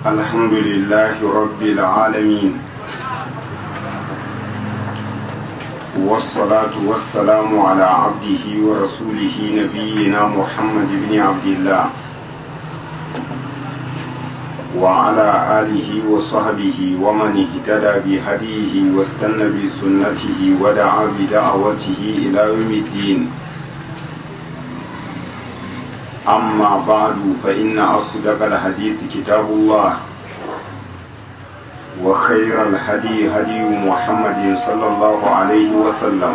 الحمد لله رب العالمين والصلاة والسلام على عبده ورسوله نبينا محمد بن عبد الله وعلى آله وصحبه ومن اهتدى بهديه واستنى بسنته ودعا بدعوته إلى يوم الدين أما بعد فإن أصدق الحديث كتاب الله وخير الهدي هدي محمد صلى الله عليه وسلم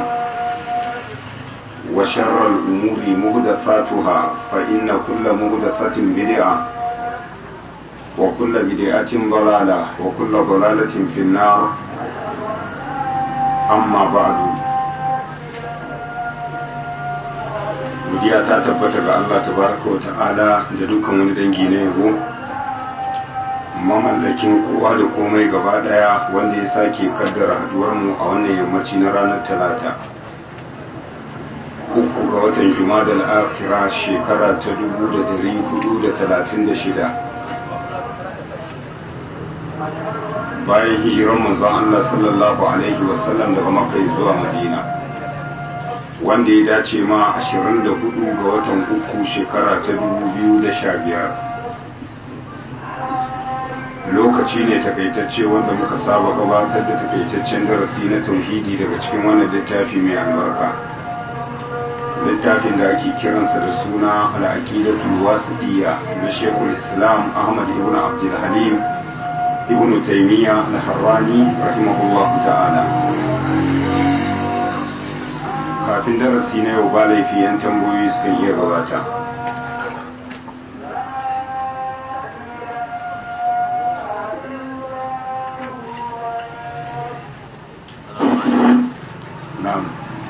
وشر الأمور مهدثاتها فإن كل مهدثة بدعة وكل بدعة ضلالة وكل ضلالة في النار أما بعد godiya ta tabbata ga Allah tabaraka wa ta'ala da dukkan wani dangi na yabo mamallakin kowa da komai gaba daya wanda ya sake kaddara haduwar mu a wannan yammaci na ranar talata uku ga watan jumadal akhira shekara ta 1436 bayan hijiran manzon Allah sallallahu alaihi wasallam daga makka zuwa madina wanda ya dace ma 24 ga watan uku shekara ta 2015 lokaci ne takaitacce wanda muka saba gabatar da takaitaccen darasi na tauhidi daga cikin wannan littafi mai albarka littafin da ake kiransa da suna al'aqidatul wasiqiyya na shekul islam ahmad ibn abdul halim ibn taymiya al-harrani rahimahullahu ta'ala kafin darasi na yau ba laifi yan tambayoyi suka iya gabata na'am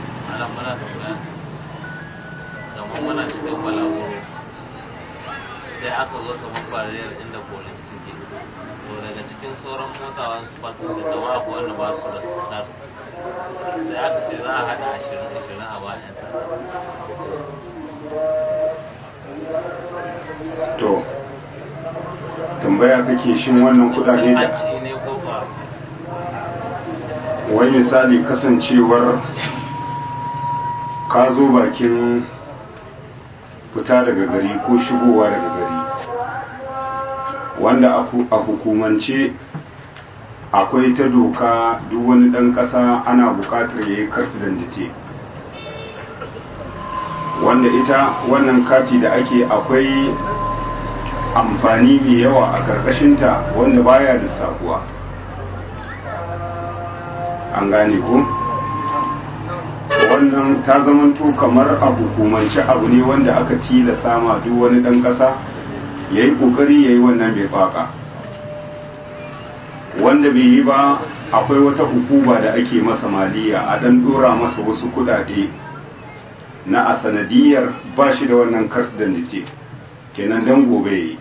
muna cikin balagu sai aka zo kamar bariyar inda polis suke to daga cikin sauran motawan su fasinja da wa wanda ba su da star sai aka ce za a haɗa ashirin ashirin a bayan sa to tambaya kake shin wannan kudade da hanci ne ko ba wani misali kasancewar ka zo bakin fita daga gari ko shigowa daga gari wanda a hukumance akwai ta doka duk wani ɗan ƙasa ana buƙatar ya yi karsidandite wanda ita wannan kati da ake akwai amfani mai yawa a ƙarƙashinta wanda baya da sakuwa an gane ko? wannan ta zamanto kamar a hukumance abu ne wanda aka tilasa ma duk wani ɗan ƙasa ya yi ƙoƙari ya yi wannan bai faƙa wanda bai yi ba akwai wata hukuma da ake masa maliya a ɗan ɗora masa wasu kuɗaɗe na a sanadiyar ba shi da wannan kars dandite kenan dan gobe yi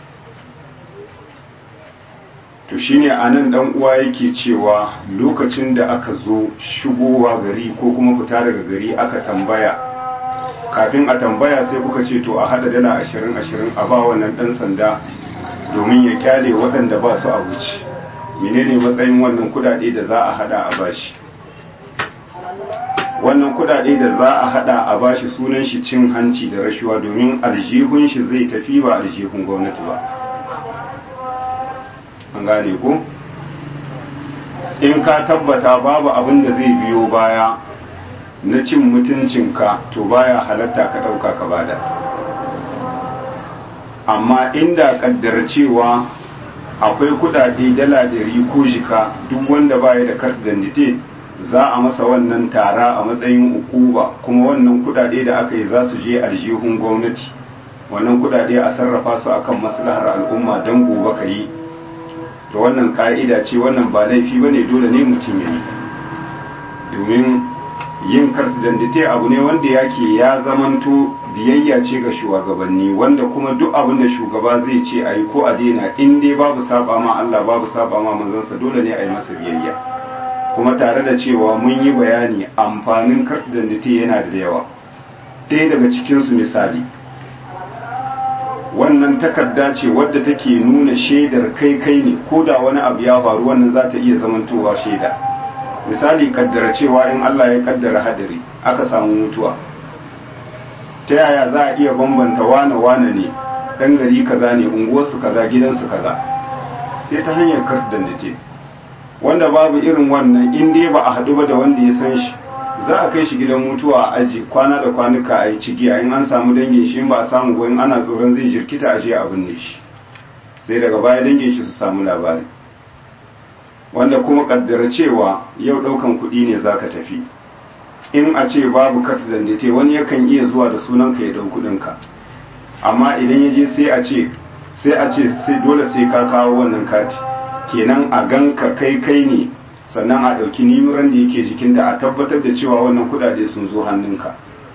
to shine a nan dan uwa yake cewa lokacin da aka zo shigowa gari ko kuma fita daga gari aka tambaya kafin a tambaya sai kuka ce to a hada dala ashirin ashirin a ba wannan dan sanda domin ya kyale waɗanda ba su a wuce menene matsayin wannan kudade da za a hada a bashi wannan kudade da za a hada a bashi sunan shi cin hanci da rashuwa domin aljihun shi zai tafi ba aljihun gwamnati ba an gane ko in ka tabbata babu abin da zai biyo baya na cin mutuncinka to baya halatta ka ɗauka ka bada amma inda kaddara cewa akwai kudade dala ɗari ko jika duk wanda baya da kas dandite za a masa wannan tara a matsayin ukuba kuma wannan kudade da aka yi za su je aljihun gwamnati wannan kudade a sarrafa su akan maslahar al'umma don gobe ka yi to wannan ka'ida ce wannan ba laifi ba ne dole ne mutum ya yi domin yin karsidandite abu ne wanda yake ya zamanto biyayya ce ga shugabanni wanda kuma duk abin da shugaba zai ce a yi ko a daina in dai babu saba ma Allah babu saba ma manzansa dole ne a yi masa biyayya kuma tare da cewa mun yi bayani amfanin karsidandite yana da yawa ɗaya daga cikinsu misali wannan takarda ce wadda take nuna shaidar kai kai ne ko da wani abu ya faru wannan za ta iya zamantowa shaida misali kaddara cewa in Allah ya kaddara hadari aka samu mutuwa ta yaya za a iya bambanta wane wane ne dan gari kaza ne unguwarsu kaza gidansu kaza sai ta hanyar kardan da ce wanda babu irin wannan in dai ba a haɗu ba da wanda ya san shi za a kai shi gidan mutuwa a aji kwana da kwanuka a yi cigiya in an samu dangin shi ba a samu ba in ana tsoron zai jirkita a je a binne shi sai daga baya dangin shi su samu labari wanda kuma kaddara cewa yau ɗaukan kuɗi ne za ka tafi in a ce babu kat zandete wani yakan iya zuwa da sunan ka ya ɗau kuɗinka amma idan ya je sai a ce sai a ce sai dole sai ka kawo wannan kati kenan a ganka kai kai ne sannan a ɗauki nimuran da yake jikinta a tabbatar da cewa wannan kudade sun zo hannunka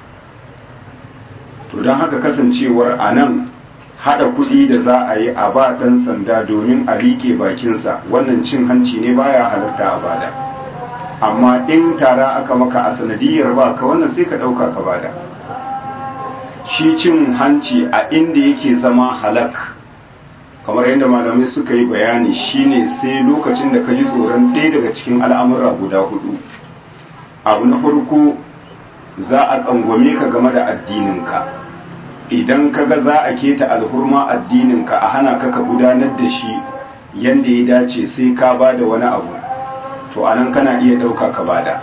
to don haka kasancewar a nan haɗa kuɗi da za a yi a ba ɗan sanda domin a riƙe bakinsa wannan cin hanci ne baya halarta a bada amma in tara aka maka a sanadiyar ba ka wannan sai ka ɗauka ka bada shi cin hanci a inda yake zama halak kamar yadda malamai suka yi bayani shine sai lokacin da ka ji tsoron ɗaya daga cikin al'amura guda hudu abu na farko za a tsangwame ka game da addininka idan ka ga za a keta alhurma addininka a hana ka ka gudanar da shi yadda ya dace sai ka ba da wani abu to anan kana iya ɗauka ka bada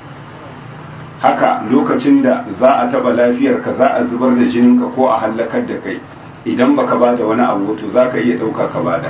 haka lokacin da za a taɓa lafiyarka za a zubar da jininka ko a hallakar da kai idan baka bada wani abu to zaka iya dauka ka bada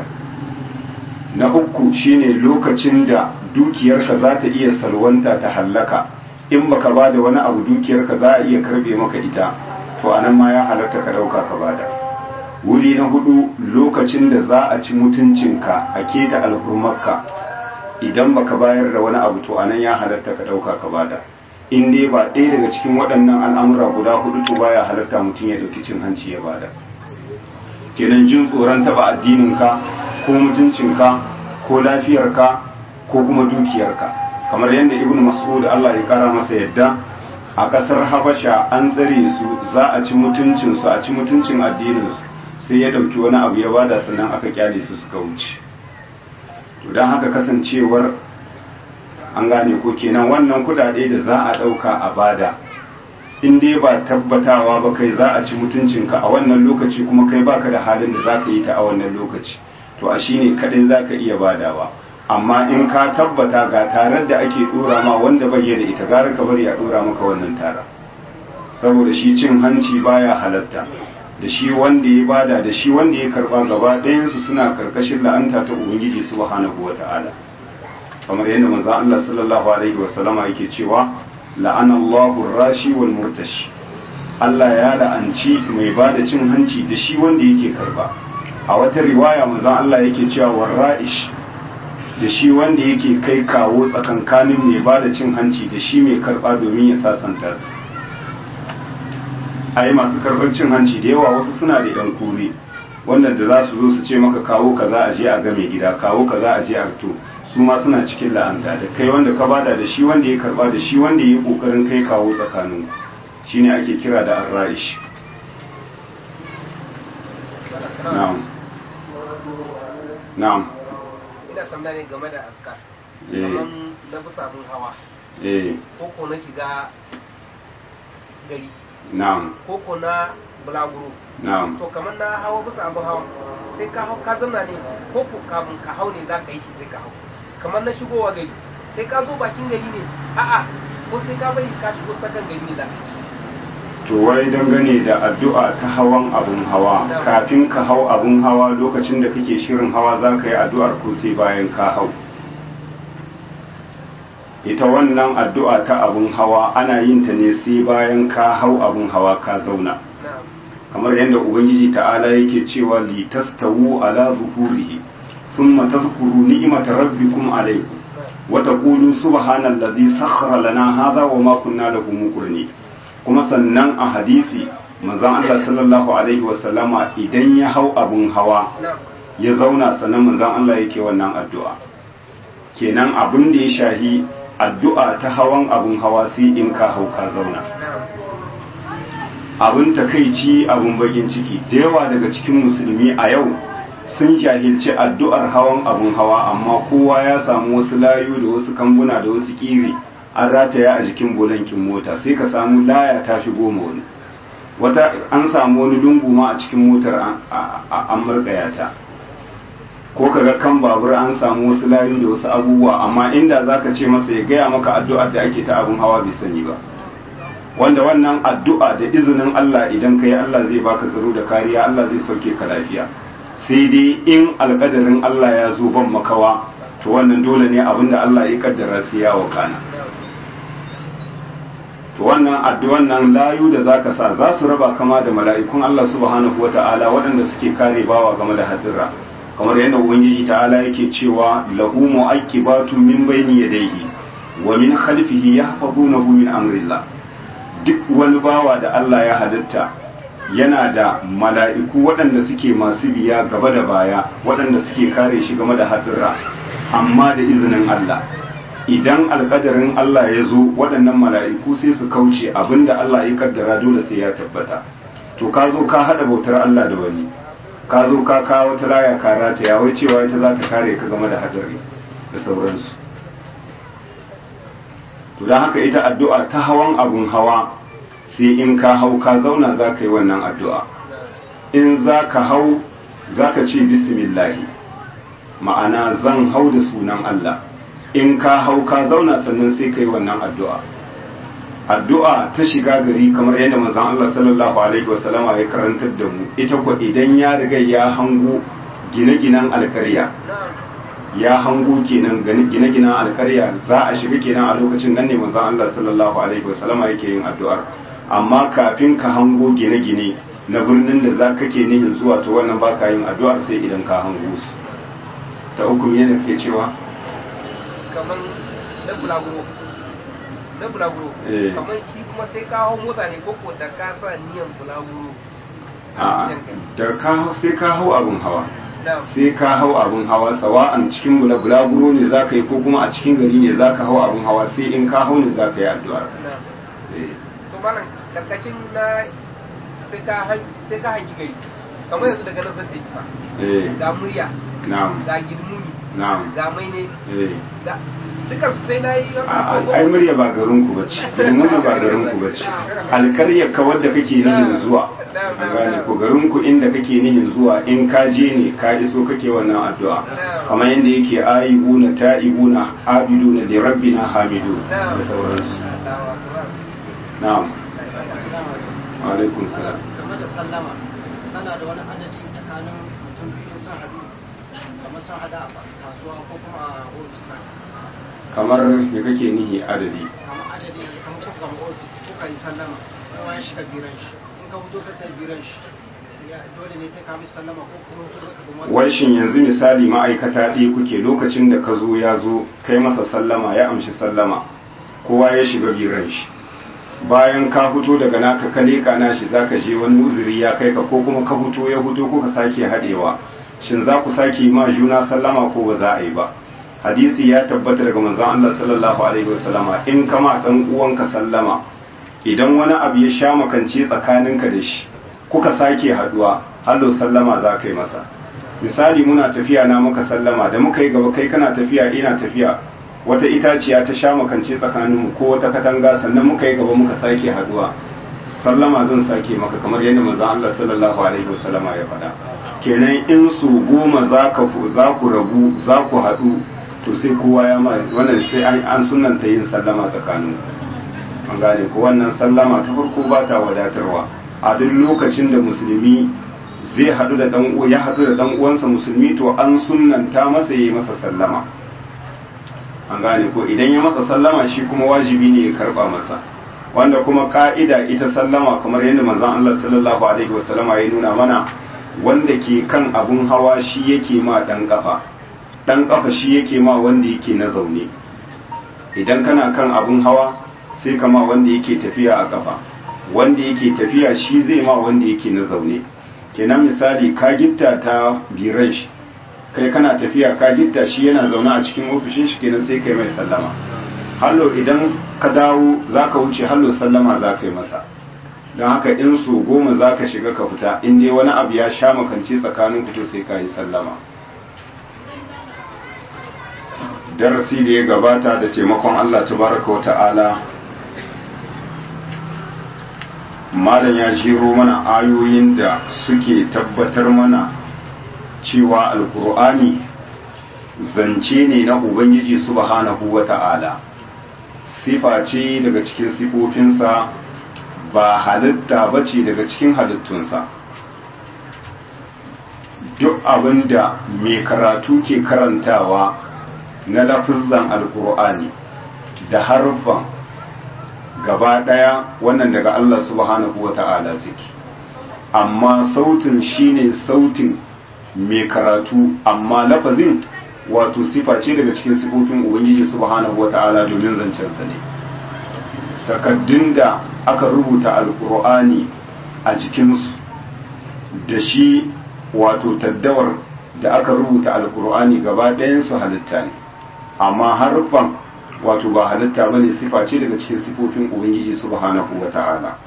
na uku shine lokacin da dukiyarka za ta iya salwanta ta hallaka in baka bada wani abu dukiyarka za a iya karbe maka ita to anan ma ya halatta ka dauka ka bada wuri na hudu lokacin da za a ci mutuncinka a keta alhurmarka idan baka bayar da wani abu to anan ya halatta ka dauka ka bada in dai ba ɗaya daga cikin waɗannan al'amura guda hudu to baya halatta mutum ya ɗauki cin hanci ya bada kenan jin tsoron taba addininka ko mutuncinka ko lafiyarka ko kuma dukiyarka kamar yadda ibn mas'ud Allah ya kara masa yadda a kasar habasha an tsare su za a ci mutuncin su a ci mutuncin addinin su sai ya dauki wani abu ya bada sannan aka kyale su suka wuce to dan haka kasancewar an gane ko kenan wannan kudade da za a dauka a bada in dai ba tabbatawa ba kai za a ci mutuncinka a wannan lokaci kuma kai baka da halin da za ka yi ta a wannan lokaci to a shine kadai za ka iya badawa amma in ka tabbata ga tarar da ake dora ma wanda bai da ita gara ka bari a dora maka wannan tara saboda shi cin hanci baya halatta da shi wanda ya bada da shi wanda ya karba gaba ɗayansu suna karkashin la'anta ta ubangiji subhanahu wata'ala kamar yadda manzo Allah sallallahu alaihi wasallama yake cewa la'anallahu rashi wal murtashi Allah ya la'anci mai ba da cin hanci da shi wanda yake karba a wata riwaya manzon Allah yake cewa warra'ish da shi wanda yake kai kawo tsakankanin mai ba da cin hanci da shi mai karba domin ya sasanta su ai masu karbar cin hanci da yawa wasu suna da yan kore wanda da za su zo su ce maka kawo kaza a je a ga mai gida kawo kaza a je a to su ma suna cikin la'anta da kai wanda ka bada da shi wanda ya karba da shi wanda ya yi kokarin kai kawo tsakanin shine ake kira da arra'ish na'am na'am ina tambaya ne game da askar eh kamar na bisa abin hawa eh ko ko na shiga gari na'am ko ko na bulaguro na'am to kamar na hawa bisa abin hawa sai ka hau ka zanna ne ko ko kafin ka hau ne za ka yi shi sai ka hau kamar na shigowa gari sai ka zo bakin gari ne a'a ko sai ka bari ka shigo sakan gari ne za ka yi shi to wai dangane da addu'a ta hawan abun hawa kafin ka hau abun hawa lokacin da kake shirin hawa za ka yi addu'ar ko sai bayan ka hau ita wannan addu'a ta abun hawa ana yin ta ne sai bayan ka hau abun hawa ka zauna na'am kamar yadda ubangiji ta'ala yake cewa li tastawu ala zuhurihi thumma tadhkuru ni'mata rabbikum alaykum wa taqulu subhanallazi sakhkhara lana hadha wa ma kunna lahu muqrinin kuma sannan a hadisi manzon Allah sallallahu alaihi wasallama idan ya hau abun hawa na'am ya zauna sannan manzon Allah yake wannan addu'a kenan abin da ya shahi addu'a ta hawan abun hawa sai in ka hau ka zauna na'am abin takaici abin bakin ciki da yawa daga cikin musulmi a yau sun jahilci addu'ar hawan abun hawa amma kowa ya samu wasu layu da wasu kambuna da wasu kiri an rataya a jikin bulankin mota sai ka samu laya ta fi goma wani wata an samu wani lungu ma a cikin motar an murɗaya ta ko kaga kan babur an samu wasu layu da wasu abubuwa amma inda zaka ce masa ya gaya maka addu'ar da ake ta abun hawa bai sani ba wanda wannan addu'a da izinin Allah idan ka yi Allah zai baka tsaro da kariya Allah zai sauke ka lafiya sai dai in alkadarin Allah ya zo ban makawa to wannan dole ne abinda Allah ya kaddara sai ya wakana to wannan addu'an nan layu da zaka sa za su raba kama da mala'ikun Allah subhanahu wata'ala waɗanda suke kare bawa game da hadirra kamar yadda ubangiji ta'ala yake cewa lahu mu'aqibatun min bayni yadayhi wa min khalfihi yahfazunahu min amrillah duk wani bawa da Allah ya halitta yana da mala'iku waɗanda suke masu biya gaba da baya waɗanda suke kare shi game da hadirra amma da izinin Allah idan alkadarin Allah ya zo waɗannan mala'iku sai su kauce abinda Allah ya kaddara dole sai ya tabbata to ka zo ka haɗa bautar Allah da wani ka zo ka kawo ta laya ka rataya wai cewa ita za ta kare ka game da hadari da sauransu to don haka ita addu'a ta hawan abun hawa sai in ka hau ka zauna za ka yi wannan addu'a in za ka hau za ka ce bismillahi ma'ana zan hau da sunan Allah in ka hau ka zauna sannan sai ka yi wannan addu'a addu'a ta shiga gari kamar yadda manzon Allah sallallahu alaihi wasallama ya karantar da mu ita ko idan ya riga ya hango gine-ginen alkarya ya hango kenan gine-ginen alkarya za a shiga kenan a lokacin nan ne manzon Allah sallallahu alaihi wasallama yake yin addu'ar amma kafin ka hango gine-gine na birnin da za ka ke nihin zuwa to wannan baka yin addu'ar sai idan ka hango su ta uku ne da kake cewa kamar na bulaguro na bulaguro kamar shi kuma sai ka hau mota ne koko da ka sa niyan bulaguro a da ka sai ka hau abun hawa sai ka hau abun hawa sawa'an cikin bulaguro ne za ka yi ko kuma a cikin gari ne za ka hau abun hawa sai in ka hau ne za ka yi addu'ar to malam karkashin na sai ka sai ka hangi gari kamar yanzu daga nan zan tafi fa ga murya na'am ga girmuni na'am ga mai ne eh ga dukan su sai na yi a ai murya ba garin ku bace girmuni ba garin ku bace alkaryar ka wadda kake nihin zuwa a gane ko garin ku inda kake nihin zuwa in ka je ne ka iso kake wannan addu'a kamar yadda yake aibuna ta'ibuna abiduna li rabbina hamidu da sauransu na'am wa alaikum salam game da sallama tana da wani adadi tsakanin mutum biyu sun haɗu kamar sun haɗa a kasuwa ko kuma a ofis kamar me kake nihi adadi kamar adadi ne kamar ko kamar ofis kuka yi sallama kowa ya shiga biran shi in ka fito ka kai biran shi ya dole ne sai ka bi sallama ko kuma ko ka bi wai shin yanzu misali ma'aikata ɗaya kuke lokacin da ka zo ya zo kai masa sallama ya amshi sallama kowa ya shiga biran shi bayan ka fito daga naka ka leƙa na shi zaka je wani uzuri ya kai ka ko kuma ka fito ya fito ko ka sake haɗewa shin za ku sake yi ma juna sallama ko ba za a yi ba hadisi ya tabbata daga manzon Allah sallallahu alaihi wasallama in kama dan uwanka sallama idan wani abu ya sha makance tsakaninka da shi kuka sake haduwa hallo sallama za ka yi masa misali muna tafiya na muka sallama da muka yi gaba kai kana tafiya ina tafiya wata itaciya ta sha makance tsakaninmu ko wata katanga sannan muka yi gaba muka sake haduwa sallama zan sake maka kamar yadda manzon Allah sallallahu alaihi wasallama ya faɗa kenan in su goma za ka za ku rabu za ku haɗu to sai kowa ya ma wannan sai an an sunanta yin sallama tsakanin an gane ko wannan sallama ta farko ba ta wadatarwa a duk lokacin da musulmi zai haɗu da dan ya haɗu da dan uwansa musulmi to an sunnanta masa yayi masa sallama an gane ko idan ya masa sallama shi kuma wajibi ne ya karba masa wanda kuma ka'ida ita sallama kamar yadda manzon Allah sallallahu alaihi wasallama ya nuna mana wanda ke kan abun hawa shi yake ma dan kafa dan kafa shi yake ma wanda yake na zaune idan kana kan abun hawa sai kama wanda yake tafiya a kafa wanda yake tafiya shi zai ma wanda yake na zaune kenan misali ka gitta ta biran shi kai kana tafiya ka gitta shi yana zaune a cikin ofishin shi kenan sai kai mai sallama hallo idan ka dawo za ka wuce hallo sallama za ka yi masa don haka in so goma za ka shiga ka fita in dai wani abu ya sha makance tsakanin ku to sai ka yi sallama darasi da ya gabata da taimakon Allah tabaraka wa ta'ala malam ya jiro mana ayoyin da suke tabbatar mana cewa alkur'ani zance ne na ubangiji subhanahu wa ta'ala sifa ce daga cikin sifofinsa ba halitta ba ce daga cikin halittunsa duk abin da mai karatu ke karantawa na lafizan alkur'ani da harfan gaba ɗaya wannan daga Allah subhanahu wa ta'ala suke amma sautin shine sautin mai karatu amma lafazin wato sifa ce daga cikin sifofin ubangiji subhanahu wa ta'ala domin zancensa ne takaddun da aka rubuta alkur'ani a jikinsu da shi wato taddawar da aka rubuta alkur'ani gaba ɗayansu halitta ne amma harfan wato ba halitta ba ne sifa ce daga cikin sifofin ubangiji subhanahu wa ta'ala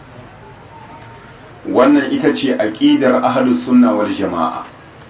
wannan ita ce aƙidar ahlus sunna wal jama'a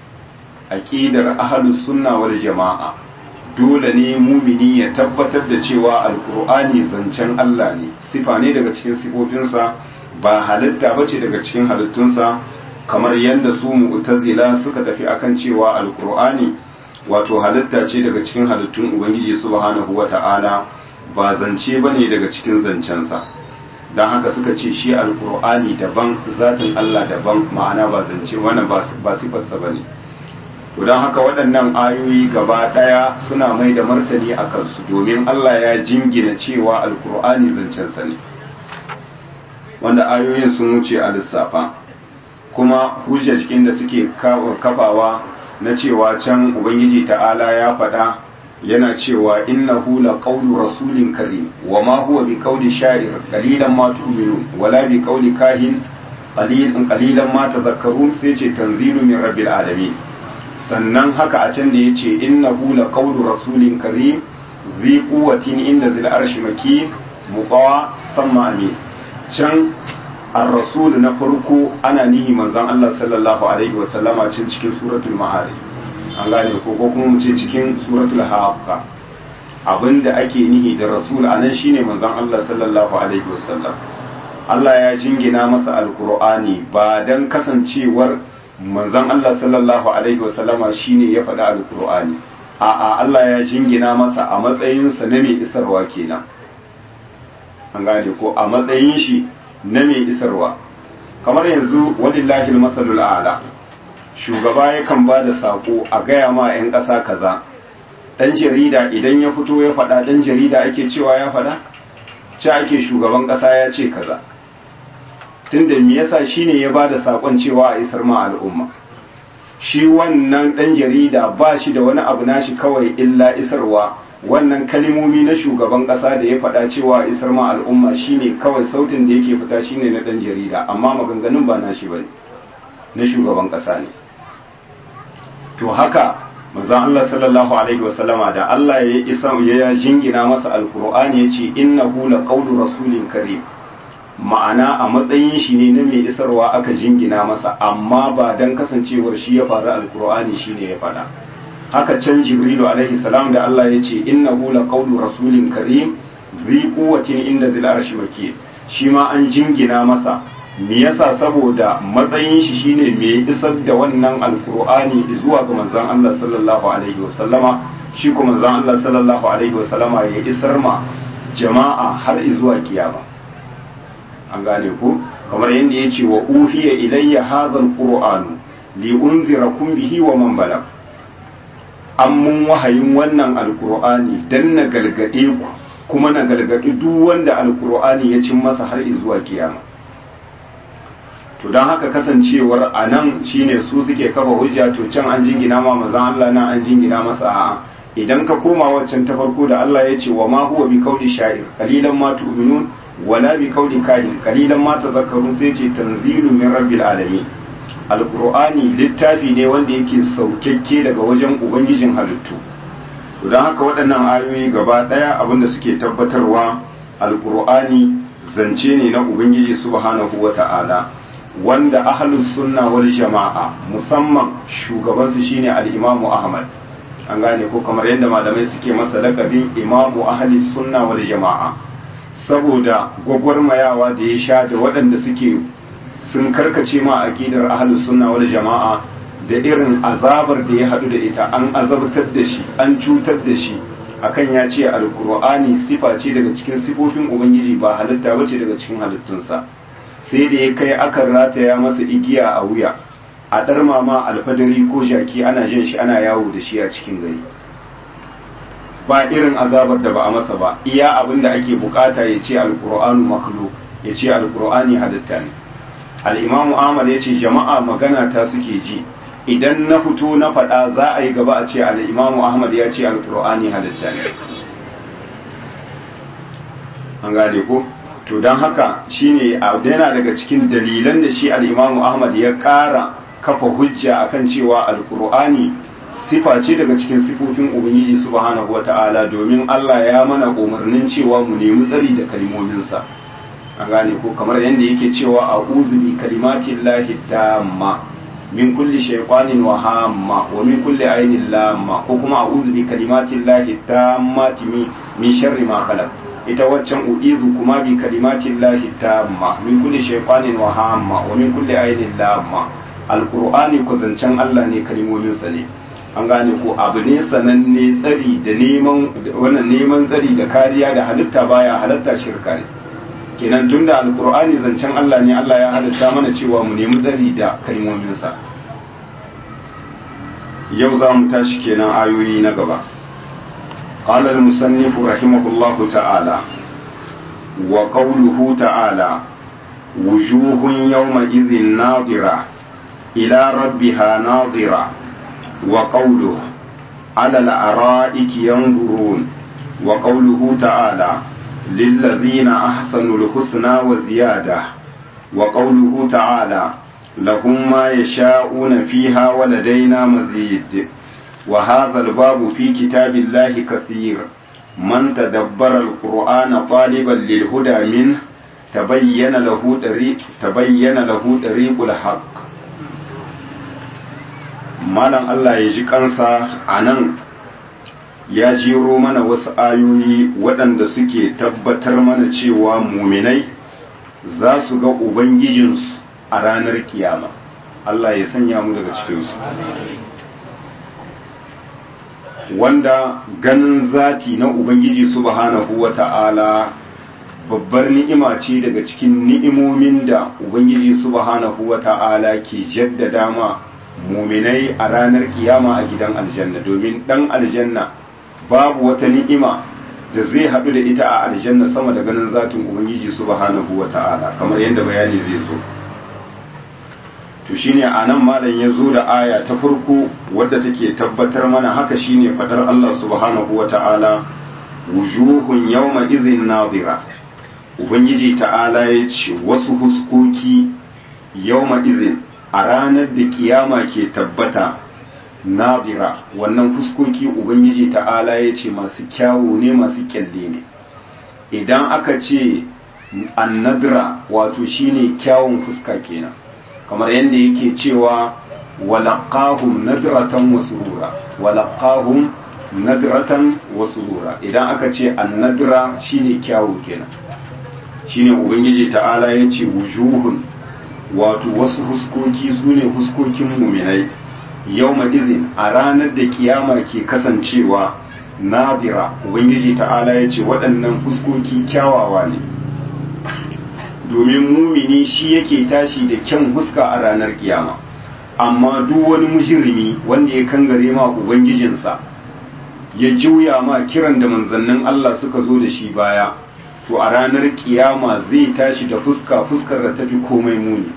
aƙidar ahlus sunna wal jama'a dole ne mumini ya tabbatar da cewa alkur'ani zancen Allah ne sifa ne daga cikin sifofinsa ba halitta bace daga cikin halittunsa kamar yadda su mu'tazila suka tafi akan cewa alkur'ani wato halitta ce daga cikin halittun ubangiji subhanahu wata'ala ba zance bane daga cikin zancensa don haka suka ce shi alkur'ani daban zatin Allah daban ma'ana ba zance wannan ba sifarsa bane to don haka waɗannan ayoyi gaba ɗaya suna mai da martani a kansu domin Allah ya jingina cewa alkur'ani zancensa ne wanda ayoyin sun wuce a lissafa kuma hujjar cikin da suke kafawa na cewa can ubangiji ta'ala ya faɗa yana cewa innahu la qawlu rasulin karim wa ma huwa bi qawli sha'ir qalilan ma tu'minun wala bi qawli kahin qalilan qalilan ma tadhakkarun sai ce tanzilu min rabbil alamin sannan haka a can da ya ce inna hula qawlu rasulin karim zi quwwatin inda zil arshi makin muqawa thumma amin can ar-rasul na farko ana nihi manzon Allah sallallahu alaihi wa sallama cin cikin suratul ma'arij an gane ko ko kuma mu ce cikin suratul haqqa abinda ake nihi da rasul anan shine manzon Allah sallallahu alaihi wa sallam Allah ya jingina masa alqur'ani ba dan kasancewar manzon Allah sallallahu alaihi wasallama shine ya faɗi alkur'ani a'a Allah ya jingina masa a matsayinsa na mai isarwa kenan an gane ko a matsayin shi na mai isarwa kamar yanzu walillahi masalul a'la shugaba yakan ba da sako a gaya ma 'yan ƙasa kaza dan jarida idan ya fito ya faɗa dan jarida ake cewa ya faɗa ce ake shugaban ƙasa ya ce kaza tunda me yasa shine ya bada sakon cewa a isar ma al'umma shi wannan dan jarida ba shi da wani abu nashi kawai illa isarwa wannan kalimomi na shugaban kasa da ya faɗa cewa isar ma al'umma shine kawai sautin da yake fita shine na dan jarida amma maganganun ba nashi bane na shugaban kasa ne to haka manzon Allah sallallahu alaihi wasallama da Allah ya isa ya jingina masa alqur'ani yace innahu laqawlu rasulin karim ma'ana a matsayin shi ne na mai isarwa aka jingina masa amma ba don kasancewar shi ya faru alkur'ani shi ne ya faɗa haka can jibrilu alaihi salam da Allah ya ce innahu laqawlu rasulin karim zi quwwatin inda zil arshi maki shi ma an jingina masa me yasa saboda matsayin shi shine mai isar da wannan alkur'ani zuwa ga manzon Allah sallallahu alaihi wasallama shi kuma manzon Allah sallallahu alaihi wasallama ya isar ma jama'a har zuwa kiyama an gane ku kamar yadda ya ce wa uhiya ilayya hadha alqur'anu li unzirakum bihi wa man balag an mun wahayin wannan alqur'ani dan na galgade ku kuma na galgadi duk wanda alqur'ani ya cin masa har zuwa kiyama to dan haka kasancewar anan shine su suke kafa hujja to can an jingina ma manzon Allah nan an jingina masa a'a idan ka koma waccan ta farko da Allah ya ce wa ma huwa bi qawli sha'ir qalilan ma tu'minun wala bi qawli kahin qalilan ma tazakkarun sai ce tanzilu min rabbil alamin alqur'ani littafi ne wanda yake saukakke daga wajen ubangijin halittu to dan haka waɗannan ayoyi gaba daya abinda suke tabbatarwa alqur'ani zance ne na ubangiji subhanahu wata'ala wanda ahlus sunna wal jama'a musamman shugabansu shine al-imamu ahmad an gane ko kamar yadda malamai suke masa lakabin imamu ahli sunna wal jama'a saboda gwagwarmayawa da ya sha da waɗanda suke sun karkace ma aqidar ahli sunna wal jama'a da irin azabar da ya hadu da ita an azabtar da shi an cutar da shi akan ya ce alkur'ani sifa ce daga cikin sifofin ubangiji ba halitta bace daga cikin halittunsa sai da ya kai akan rataya masa igiya a wuya a ɗar mama alfadari ko jaki ana jin shi ana yawo da shi a cikin gari ba irin azabar da ba a masa ba iya abin da ake bukata ya ce alkur'anu maklo ya ce alkur'ani halitta ne al'imamu ahmad ya ce jama'a magana ta suke ji idan na fito na faɗa za a yi gaba a ce al'imamu ahmad ya ce alkur'ani halitta ne an gane ko to don haka shine yana daga cikin dalilan da shi al'imamu ahmad ya ƙara kafa hujja akan cewa alkur'ani sifa ce daga cikin sifofin ubangiji subhanahu wata'ala domin Allah ya mana umarnin cewa mu nemi tsari da kalmominsa an gane ko kamar yadda yake cewa a uzubi kalimatin lahi tamma min kulli shaytanin wa hamma wa min kulli ainin lamma ko kuma a uzubi kalimatin lahi tammati min sharri ma khalaq ita waccan uizu kuma bi kalimatin lahi tamma min kulli shaytanin wa hamma wa min kulli ainin lamma alkur'ani ku zancen Allah ne kalimominsa ne an gane ko abu ne sananne tsari da neman wannan neman tsari da kariya da halitta baya halatta shirka ne kenan tunda alkur'ani zancen Allah ne Allah ya halitta mana cewa mu nemi tsari da kalimominsa yau za mu tashi kenan ayoyi na gaba قال المصنف رحمه الله تعالى وقوله تعالى وجوه يومئذ ناظره إلى ربها ناظرة وقوله على الأرائك ينظرون وقوله تعالى للذين أحسنوا الحسنى وزيادة وقوله تعالى لهم ما يشاءون فيها ولدينا مزيد وهذا الباب في كتاب الله كثير من تدبر القرآن طالبا للهدى منه تبين له طريق تبين له طريق الحق malam Allah ya ji kansa a nan ya jiro mana wasu ayoyi waɗanda suke tabbatar mana cewa muminai za su ga Ubangijinsu a ranar kiyama Allah ya sanya mu daga cikinsu wanda ganin zati na Ubangiji subhanahu wa ta'ala babbar ni'ima ce daga cikin ni'imomin da Ubangiji subhanahu wa ta'ala ke jaddada ma muminai a ranar kiyama a gidan aljanna domin dan aljanna babu wata ni'ima da zai haɗu da ita a aljanna sama da ganin zatin ubangiji subhanahu wa ta'ala kamar yadda bayani zai zo to shine a nan malam ya zo da aya ta farko wadda take tabbatar mana haka shine fadar Allah subhanahu wa ta'ala wujuhun yawma idhin nadira ubangiji ta'ala ya ce wasu huskoki yawma idhin a ranar da kiyama ke tabbata nadira wannan fuskoki ubangiji ta'ala ya ce masu kyawu ne masu kyalle ne idan aka ce annadira wato shine kyawun fuska kenan kamar yadda yake cewa walaqahum nadratan wa surura walaqahum nadratan wa surura idan aka ce annadira shine kyawu kenan shine ubangiji ta'ala ya ce wujuhun wato wasu huskoki su ne huskokin muminai yau izin a ranar da kiyama ke kasancewa nadira ubangiji ta'ala ya ce waɗannan huskoki kyawawa ne domin mumini shi yake tashi da kyan huska a ranar kiyama amma duk wani mujirimi wanda ya kangare ma ubangijinsa ya juya ma kiran da manzannin Allah suka zo da shi baya to a ranar kiyama zai tashi da fuska fuskar da tafi komai muni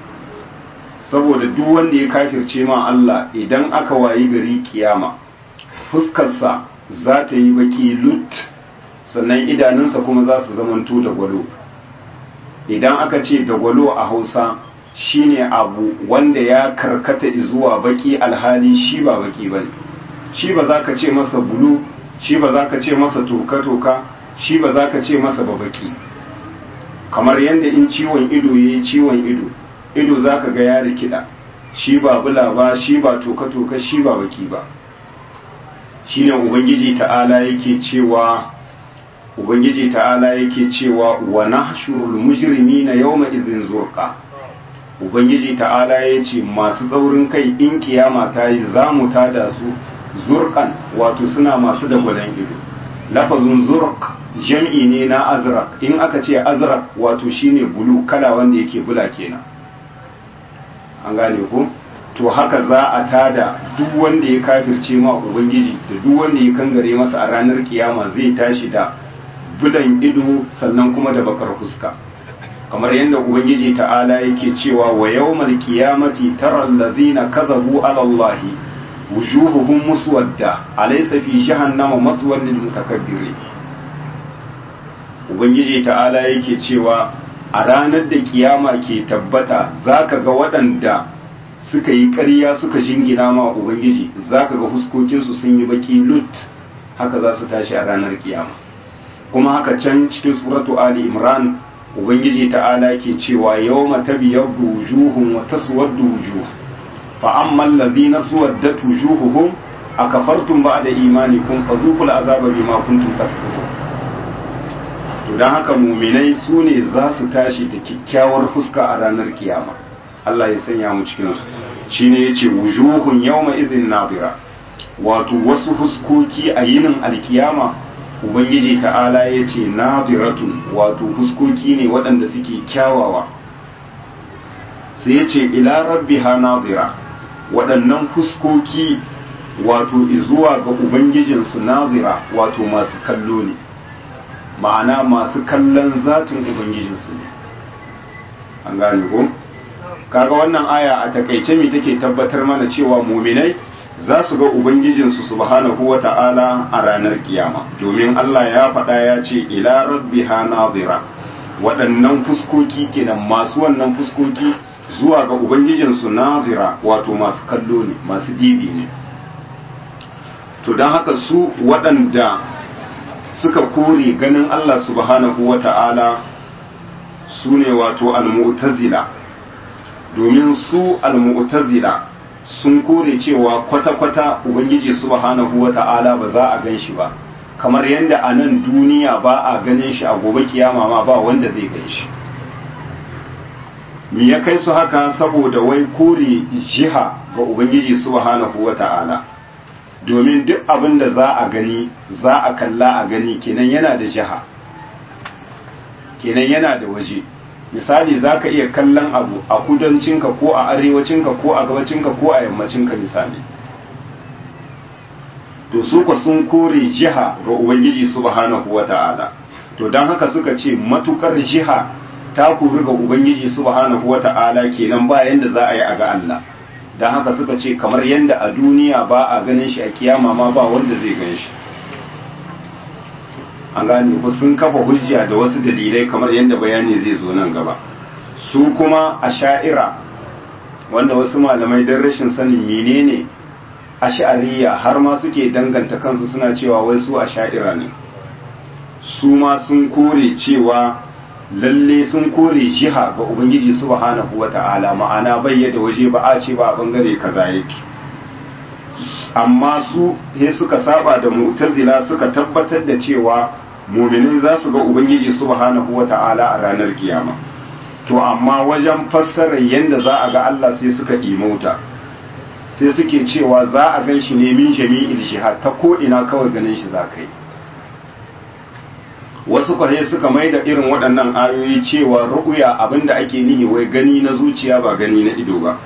saboda duk wanda ya kafirce ma Allah idan aka wayi gari kiyama fuskarsa za ta yi baki lut sannan idanunsa kuma za su zamanto da gwalo idan aka ce da gwalo a hausa shine abu wanda ya karkata zuwa baki alhali shi ba baki bane shi ba za ka ce masa bulu shi ba za ka ce masa toka-toka shi ba za ka ce masa babaki kamar yadda in ciwon ido ya yi ciwon ido ido za ka ga ya rikida shi ba bula ba shi ba toka-toka shi ba baki ba shi ne ubangiji ta'ala yake cewa ubangiji ta'ala yake cewa wa nahshurul mujrimina yawma idhin zurqa ubangiji ta'ala ya ce masu tsaurin kai in kiyama ta yi za mu tada su zurkan wato suna masu dagwalon ido lafazin zurk jam'i ne na azrak in aka ce azrak wato shine bulu kala wanda yake bula kenan an gane ko to haka za a tada duk wanda ya kafirce ma ubangiji da duk wanda ya kangare masa a ranar kiyama zai tashi da bulan ido sannan kuma da bakar fuska kamar yadda ubangiji ta'ala yake cewa wa yawmal qiyamati tara allazina kadhabu ala allahi wujuhuhum muswadda alaysa fi jahannama maswan lil mutakabbirin ubangiji ta'ala yake cewa a ranar da kiyama ke tabbata zaka ga waɗanda suka yi ƙarya suka jingina ma ubangiji zaka ga huskokinsu sun yi baki lut haka za su tashi a ranar kiyama kuma haka can cikin suratu ali imran ubangiji ta'ala ke cewa yawma tabyaddu wujuhum wa taswaddu wujuh fa amma alladhina suwaddat wujuhuhum akafartum ba'da imanikum fadhuqul azaba bima kuntum takfurun to dan haka mu'minai su ne za su tashi da kyakkyawar fuska a ranar kiyama Allah ya sanya mu cikin su shine yace wujuhun yawma idhin nadira wato wasu fuskoki a yinin alkiyama ubangiji ta'ala ya ce nadiratun wato fuskoki ne waɗanda suke kyawawa sai ya ce ila rabbiha nadira waɗannan fuskoki wato izuwa ga ubangijinsu nadira wato masu kallo ne ma'ana masu kallon zatin ubangijinsu ne an gane ko kaga wannan aya a takaice me take tabbatar mana cewa muminai za su ga Ubangijinsu subhanahu wa ta'ala a ranar kiyama domin Allah ya faɗa ya ce ila rabbiha nazira waɗannan fuskoki kenan masu wannan fuskoki zuwa ga Ubangijinsu nazira wato masu kallo ne masu dibi ne to don haka su waɗanda suka kore ganin Allah subhanahu wa ta'ala su ne wato al-mu'tazila domin su al-mu'tazila sun kore cewa kwata-kwata ubangiji subhanahu wa ta'ala ba za a gan shi ba kamar yadda a nan duniya ba a ganin shi a gobe kiyama ma ba wanda zai gan shi me ya kai su haka saboda wai kore jiha ga ubangiji subhanahu wa ta'ala domin duk abin da za a gani za a kalla a gani kenan yana da jiha kenan yana da waje misali za ka iya kallon abu a kudancinka ko a arewacinka ko a gabacinka ko a yammacinka misali to su ka sun kore jiha ga ubangiji subhanahu wata'ala to don haka suka ce matukar jiha ta kori ga ubangiji subhanahu wata'ala kenan ba yanda za a yi a ga Allah don haka suka ce kamar yanda a duniya ba a ganin shi a kiyama ma ba wanda zai gan shi an gane ku sun kafa hujja da wasu dalilai kamar yadda bayani zai zo nan gaba su kuma a sha'ira wanda wasu malamai don rashin sanin menene a sha'ariya har ma suke danganta kansu suna cewa wai su a sha'ira ne su ma sun kore cewa lalle sun kore jiha ga ubangiji subhanahu wata'ala ma'ana bayyada waje ba a ce ba a bangare kaza yake amma su he suka saba da mu'tazila suka tabbatar da cewa muminin za su ga ubangiji subhanahu wata'ala a ranar kiyama to amma wajen fassarar yadda za a ga Allah sai suka ɗimauta sai suke cewa za a gan shi ne min jami'il jihad ta ko ina kawai ganin shi za ka yi wasu kwarai suka mai da irin waɗannan ayoyi cewa ru'uya abinda ake nihi wai gani na zuciya ba gani na ido ba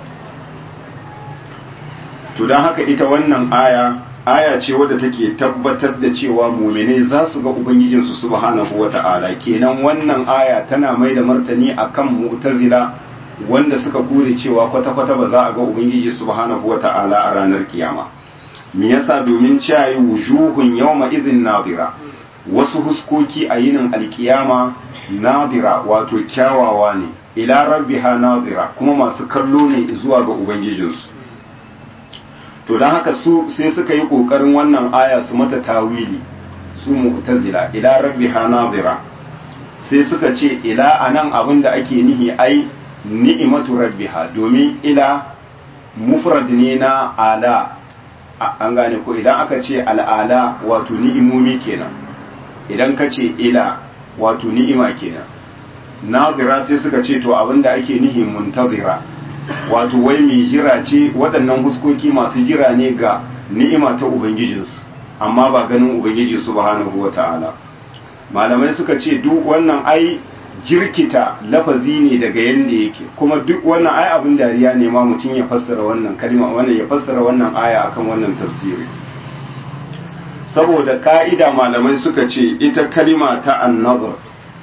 to don haka ita wannan aya aya ce wadda take tabbatar da cewa muminai za su ga ubangijinsu subhanahu wata'ala kenan wannan aya tana mai da martani akan mu'tazila wanda suka kure cewa kwata-kwata ba za a ga ubangiji subhanahu wata'ala a ranar kiyama me yasa domin cewa wujuhun yawma idhin nadira wasu huskoki a yinin alkiyama nadira wato kyawawa ne ila rabbiha nadira kuma masu kallo ne zuwa ga ubangijinsu to don haka su sai suka yi ƙoƙarin wannan aya su mata tawili su mu'tazila ila rabbiha nadira sai suka ce ila anan abin da ake nihi ai ni'imatu rabbiha domin ila mufrad ne na ala an gane ko idan aka ce al'ala wato ni'imomi kenan idan ka ce ila wato ni'ima kenan nazira sai suka ce to abinda ake nihi muntazira wato wai mai jira ce waɗannan huskoki masu jira ne ga ni'ima ta ubangijinsu amma ba ganin ubangiji subhanahu wata'ala malamai suka ce duk wannan ai jirkita lafazi ne daga yanda yake kuma duk wannan ai abin dariya ne ma mutum ya fassara wannan kalma wannan ya fassara wannan aya akan wannan tafsiri saboda ka'ida malamai suka ce ita kalima ta annazar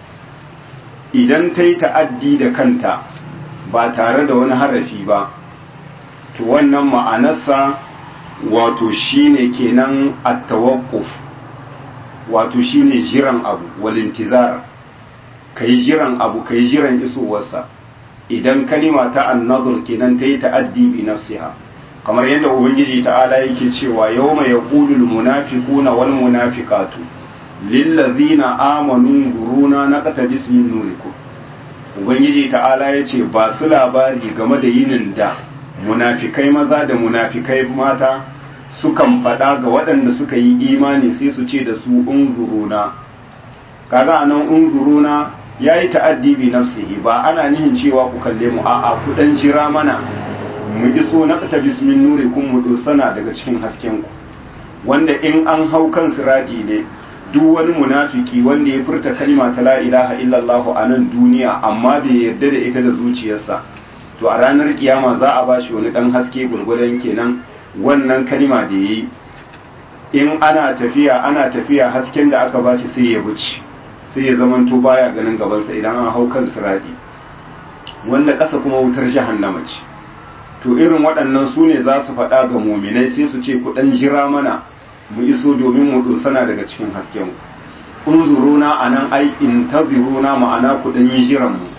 idan ta yi ta'addi da kanta ba tare da wani harafi ba to wannan ma'anarsa wato shine kenan at-tawaqquf wato shine jiran abu walintizar kai jiran abu kai jiran isowarsa idan kalima ta annazur kenan ta yi ta'addi bi nafsiha kamar yadda ubangiji ta'ala yake cewa yawma yaqulu al-munafiquna wal munafiqatu lillazina amanu guruna naqtabis min nurikum ubangiji ta'ala yace ba su labari game da yinin da munafikai maza da munafikai mata sukan faɗa ga waɗanda suka yi imani sai su ce da su unzuruna kaga anan unzuruna yayi ta'addi bi nafsihi ba ana nihin cewa ku kalle mu a'a ku dan jira mana mu iso na ta bismin nuri kun mu dosana daga cikin hasken ku wanda in an hau kan siradi ne duk wani munafiki wanda ya furta kalma ta la ilaha illallah a nan duniya amma bai yarda da ita da zuciyarsa to a ranar kiyama za a bashi wani dan haske gurgurdan kenan wannan kalma da yayi in ana tafiya ana tafiya hasken da aka bashi sai ya buci sai ya zamanto baya ganin gabansa idan an hau kan siradi wanda ƙasa kuma wutar jahannama ce to irin waɗannan su ne za su faɗa ga muminai sai su ce ku ɗan jira mana mu iso domin mu dosana daga cikin hasken ku unzuruna a nan ai intaziruna ma'ana ku ɗan yi jiran mu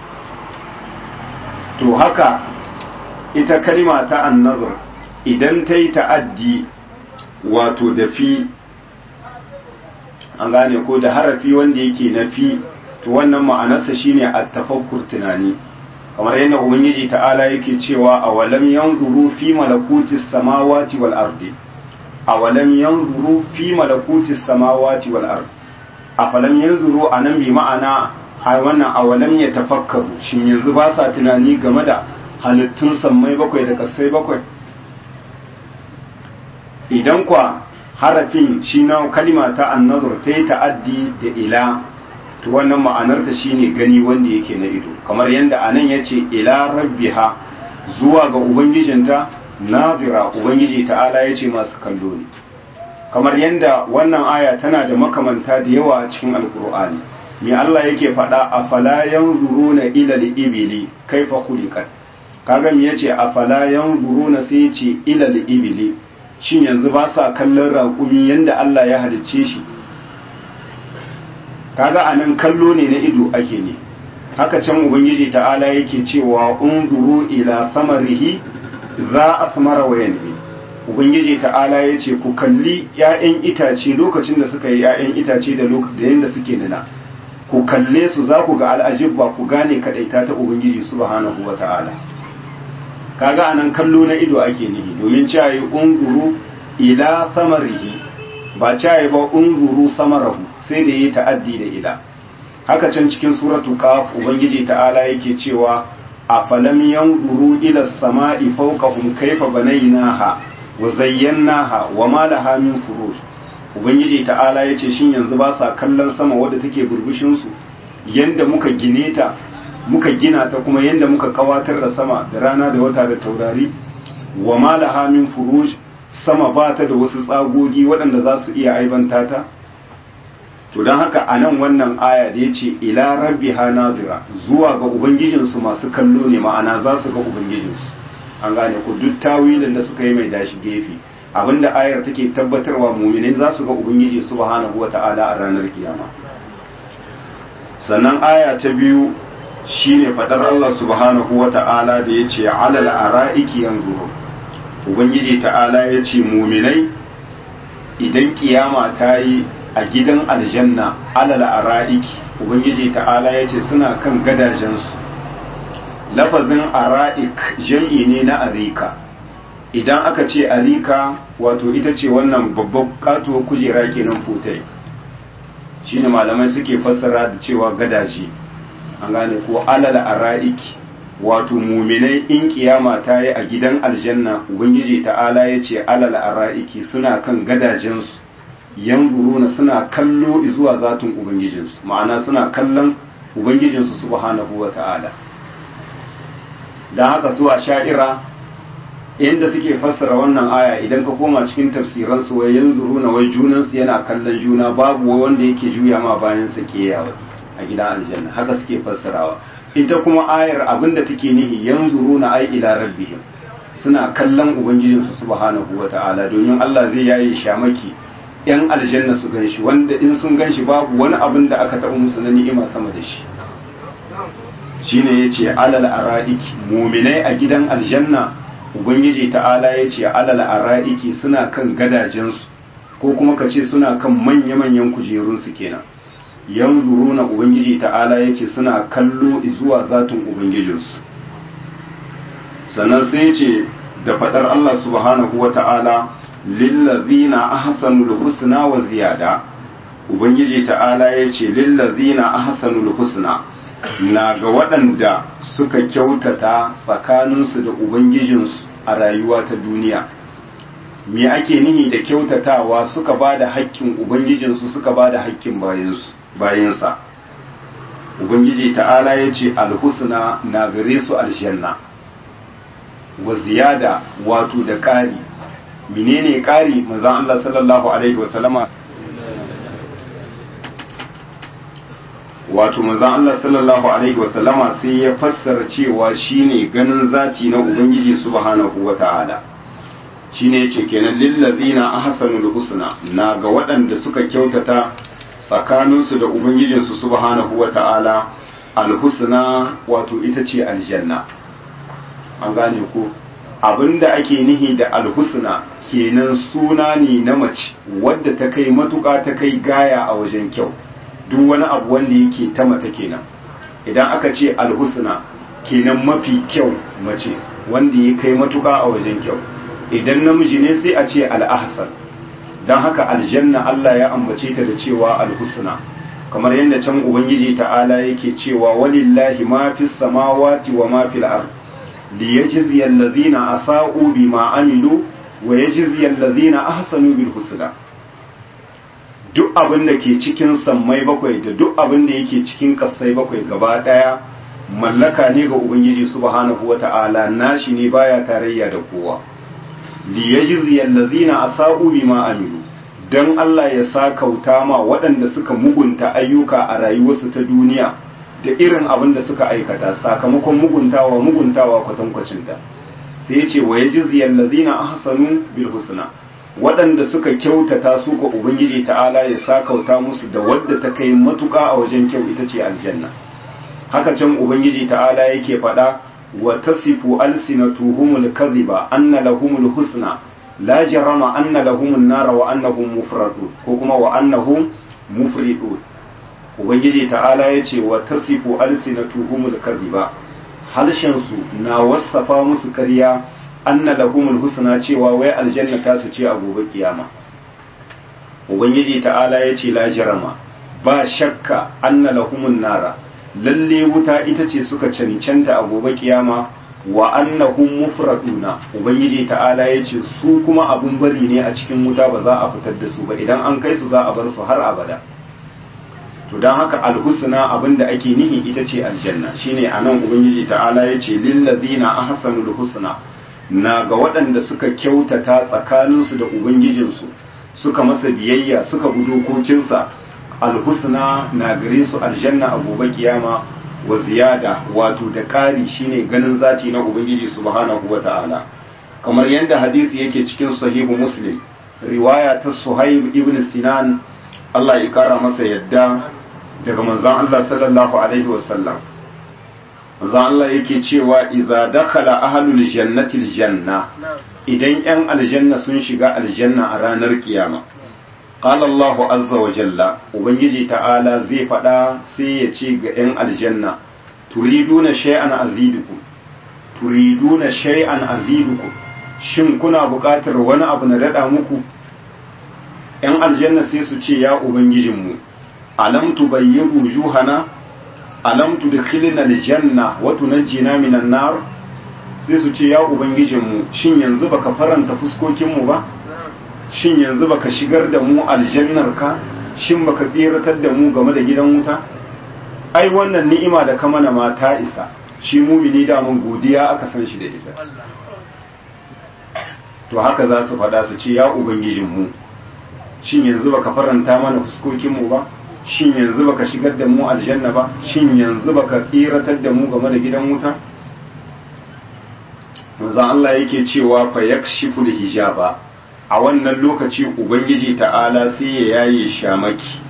to haka ita kalima ta annazur idan ta yi ta'addi wato da fi an gane ko da harafi wanda yake na fi to wannan ma'anarsa shine at-tafakkur tunani kamar yadda ubangiji ta'ala yake cewa awalam yanzuru fi malakuti samawati wal ardi awalam yanzuru fi malakuti samawati wal ardi afalam yanzuru anan bi ma'ana a wannan awalam ya tafakkaru shin yanzu ba sa tunani game da halittun sammai bakwai da kasai bakwai idan kwa harafin shi na kalima ta annazur ta yi ta'addi da ila to wannan ma'anarta shine gani wanda yake na ido kamar yadda anan ya ce ila rabbiha zuwa ga ubangijinta nazira ubangiji ta'ala ya ce masu kallo ne kamar yadda wannan aya tana da makamanta da yawa a cikin alkur'ani me Allah yake faɗa a fala yanzuruna ila al-ibili kaifa khuliqat kaga me yace a fala yanzuruna sai yace ila al-ibili shin yanzu ba sa kallon raƙumi yanda Allah ya halicce shi kaga anan kallo ne na ido ake ne haka can ubangiji ta'ala yake cewa unzuru ila samarihi za asmara wa yanbi ubangiji ta'ala yace ku kalli 'ya'yan itace lokacin da suka yi 'ya'yan itace da lokacin da yanda suke nuna ku kalle su za ku ga al'ajibba ku gane kadaita ta ubangiji subhanahu wa ta'ala kaga anan kallo na ido ake nihi domin cewa unzuru ila samarihi ba cewa ba unzuru samarahu sai da yi ta'addi da ila haka can cikin suratu qaf ubangiji ta'ala yake cewa afalam yanzuru ila samai fawqahum kayfa banaynaha wa zayyanaha wa ma laha min furuj ubangiji ta'ala yace shin yanzu ba sa kallon sama wadda take burbushin su yanda muka gine ta muka gina ta kuma yanda muka kawatar da sama da rana da wata da taurari wa ma laha min furuj sama ba ta da wasu tsagogi waɗanda za su iya aibanta ta to don haka a nan wannan aya da ya ce ila rabbi ha nazira zuwa ga ubangijinsu masu kallo ne ma'ana za su ga ubangijinsu an gane ku duk tawilin da suka yi mai dashi gefe abinda ayar take tabbatarwa muminai za su ga ubangiji subhanahu wata'ala a ranar kiyama sannan aya ta biyu shine fadar Allah subhanahu wata'ala da ya ce alal ara'iki yanzu ubangiji ta'ala ya ce muminai idan kiyama ta yi a gidan aljanna alal ara'iki ubangiji ta'ala ya ce suna kan gadajensu lafazin ara'ik jam'i ne na arika idan aka ce arika wato ita ce wannan babban katuwar kujera kenan fotai shine malamai suke fassara da cewa gadaje an gane ko alal ara'iki wato muminai in kiyama ta yi a gidan aljanna ubangiji ta'ala ya ce alal ara'iki suna kan gadajensu yanzuruna suna kallo zuwa zatin ubangijinsu ma'ana suna kallon ubangijinsu subhanahu wa ta'ala don haka su a sha'ira inda suke fassara wannan aya idan ka koma cikin tafsiransu wai yanzuruna wai junansu yana kallon juna babu wanda yake juya ma bayan sa keyawa a gidan aljanna haka suke fassarawa ita kuma ayar abinda take nihi yanzuruna ai ila rabbihim suna kallon ubangijinsu subhanahu wa ta'ala domin Allah zai yaye shamaki yan aljanna su gan shi wanda in sun gan shi babu wani abin da aka taɓa musu na ni'ima sama da shi shine ya ce alal ara'iki muminai a gidan aljanna ubangiji ta'ala ya ce alal ara'iki suna kan gadajensu ko kuma ka ce suna kan manya-manyan kujerunsu kenan yanzu na ubangiji ta'ala ya ce suna kallo zuwa zatin ubangijinsu sannan sai ce da faɗar allah subhanahu wa ta'ala lillazina ahsanul husna wa ziyada ubangiji ta'ala yace lillazina ahsanul husna na ga waɗanda suka kyautata tsakaninsu da ubangijinsu a rayuwa ta duniya me ake nihi da kyautatawa suka ba da haƙƙin ubangijinsu suka ba da haƙƙin bayansa ubangiji ta'ala ya ce alhusna na gare su aljanna wa ziyada wato da ƙari menene ƙari manzon Allah sallallahu alaihi wasallama wato manzon Allah sallallahu alaihi wasallama sai ya fassara cewa shine ganin zati na ubangiji subhanahu wata'ala shine yace kenan lillazina ahsanul husna na ga waɗanda suka kyautata tsakaninsu da ubangijinsu subhanahu wata'ala alhusna wato ita ce aljanna an gane ko abinda ake nihi da alhusna kenan suna ne na mace wadda ta kai matuƙa ta kai gaya a wajen kyau duk wani abu wanda yake ta mata kenan idan aka ce alhusna kenan mafi kyau mace wanda ya kai matuƙa a wajen kyau idan namiji ne sai a ce al'ahsan don haka aljanna Allah ya ambace ta da cewa alhusna kamar yadda can ubangiji ta'ala yake cewa walillahi ma fis samawati wa ma fil ard liyajzi allazina asa'u bima amilu wa yajzi allazina ahsanu bil husna duk abin da ke cikin sammai bakwai da duk abin da yake cikin kasai bakwai gaba daya mallaka ne ga ubangiji subhanahu wata'ala nashi ne baya tarayya da kowa liyajzi allazina asa'u bima amilu dan Allah ya sa kauta ma waɗanda suka mugunta ayyuka a rayuwarsu ta duniya da irin abin da suka aikata sakamakon muguntawa muguntawa kwatankwacin ta sai ya ce wa yajzi allazina ahsanu bil husna waɗanda suka kyautata su ko ubangiji ta'ala ya sa kauta musu da wadda ta kai matuƙa a wajen kyau ita ce aljanna haka can ubangiji ta'ala yake faɗa wa tasifu alsinatuhumul kadhiba anna lahumul husna la jarama anna lahumun nara wa annahum mufradun ko kuma wa annahum mufridun ubangiji ta'ala yace wa tasifu alsinatuhumul kadhiba halshen su na wasafa musu ƙarya anna lahumul husna cewa wai aljanna ta su ce a gobe kiyama ubangiji ta'ala yace la jarama ba shakka anna lahumun nara lalle wuta ita ce suka cancanta a gobe kiyama wa annahum mufraduna ubangiji ta'ala yace su kuma abun bari ne a cikin wuta ba za a fitar da su ba idan an kai su za a bar su har abada to dan haka alhusna abinda ake nihi ita ce aljanna shine anan ubangiji ta'ala yace lil ladina ahsanul husna na ga waɗanda suka kyautata tsakaninsu da ubangijinsu suka masa biyayya suka bi dokokinsa alhusna na gare su aljanna a gobe kiyama wa ziyada wato da ƙari shine ganin zati na ubangiji subhanahu wa ta'ala kamar yadda hadisi yake cikin sahihu muslim riwaya ta suhaib ibn sinan Allah ya kara masa yadda daga manzon Allah sallallahu alaihi wasallam manzon Allah yake cewa idza dakhala ahlul jannati aljanna idan yan aljanna sun shiga aljanna a ranar kiyama qala Allahu azza wa jalla ubangiji ta'ala zai faɗa sai ya ce ga 'yan aljanna turiduna shay'an azidukum turiduna shay'an azidukum shin kuna buƙatar wani abu na dada muku 'yan aljanna sai su ce ya ubangijinmu alam tubayyin wujuhana alam tudkhilna aljanna wa tunajjina minan nar sai su ce ya ubangijinmu shin yanzu baka faranta fuskokinmu ba shin yanzu baka shigar da mu aljannarka shin baka tsiratar da mu game da gidan wuta ai wannan ni'ima da ka mana ma ta isa shi mumini da mun godiya aka san shi da isa to haka za su faɗa su ce ya ubangijinmu shin yanzu baka faranta mana fuskokinmu ba shin yanzu baka shigar da mu aljanna ba shin yanzu baka tsiratar da mu game da gidan wuta manzo Allah yake cewa fa yakshifu hijaba a wannan lokaci ubangiji ta'ala sai ya yaye shamaki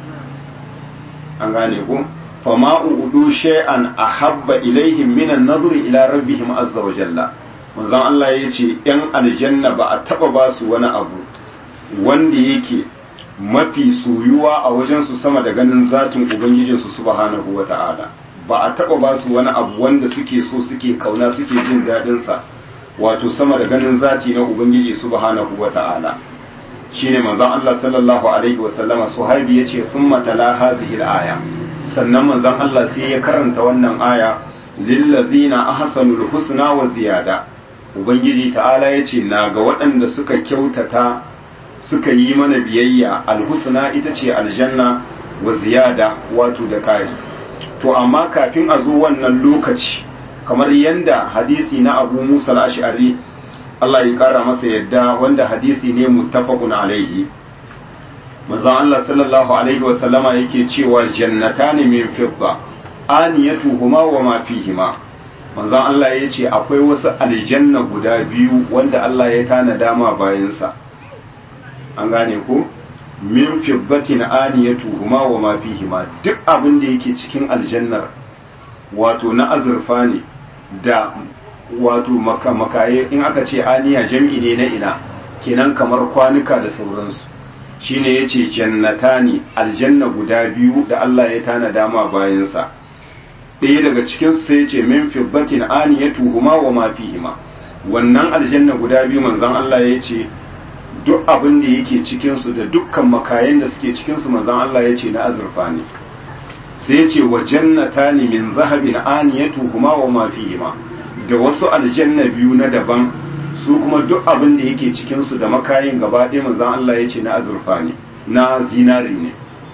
an gane ko fa ma udu shay'an ahabba ilaihim min an-nazr ila rabbihim azza wa jalla manzo Allah yace yan aljanna ba a taba ba su wani abu wanda yake mafi soyuwa a wajen su sama da ganin zatin ubangijinsu subhanahu wa ta'ala ba a taba ba su wani abu wanda suke so suke kauna suke jin dadin sa wato sama da ganin zati na ubangiji subhanahu wata'ala shine manzon Allah sallallahu alaihi wa sallama suhaibi yace thumma tala hadhihi al-aya sannan manzon Allah sai ya karanta wannan aya lil ladina ahsanul husna wa ziyada ubangiji ta'ala yace na ga waɗanda suka kyautata suka yi mana biyayya alhusna ita ce aljanna wa ziyada wato da kari to amma kafin a zo wannan lokaci kamar yanda hadisi na abu musa al-ash'ari Allah ya kara masa yadda wanda hadisi ne muttafaqun alaihi manzon Allah sallallahu alaihi wa sallama yake cewa jannatani min fidda aniyatuhuma wa ma fihima manzon Allah ya ce akwai wasu aljanna guda biyu wanda Allah ya tana dama bayansa an gane ko min fiddatin aniyatuhuma wa ma fihima duk abin da yake cikin aljannar wato na azurfa ne da wato makaye in aka ce aniya jam'i ne na ina kenan kamar kwanuka da sauransu shine yace jannatani aljanna guda biyu da Allah ya tana dama bayansa ɗaya daga cikin su sai yace min fibbatin aniyatuhuma wa ma fihima wannan aljanna guda biyu manzon Allah ya ce duk abin da yake cikin su da dukkan makayen da suke cikin su manzon Allah ya ce na azurfa ne sai ya ce wa jannatani min zahabin aniyatuhuma wa ma fihima da wasu aljanna biyu na daban su kuma duk abin da yake cikin su da makayin gaba ɗaya manzon Allah ya ce na azurfa ne na zinari ne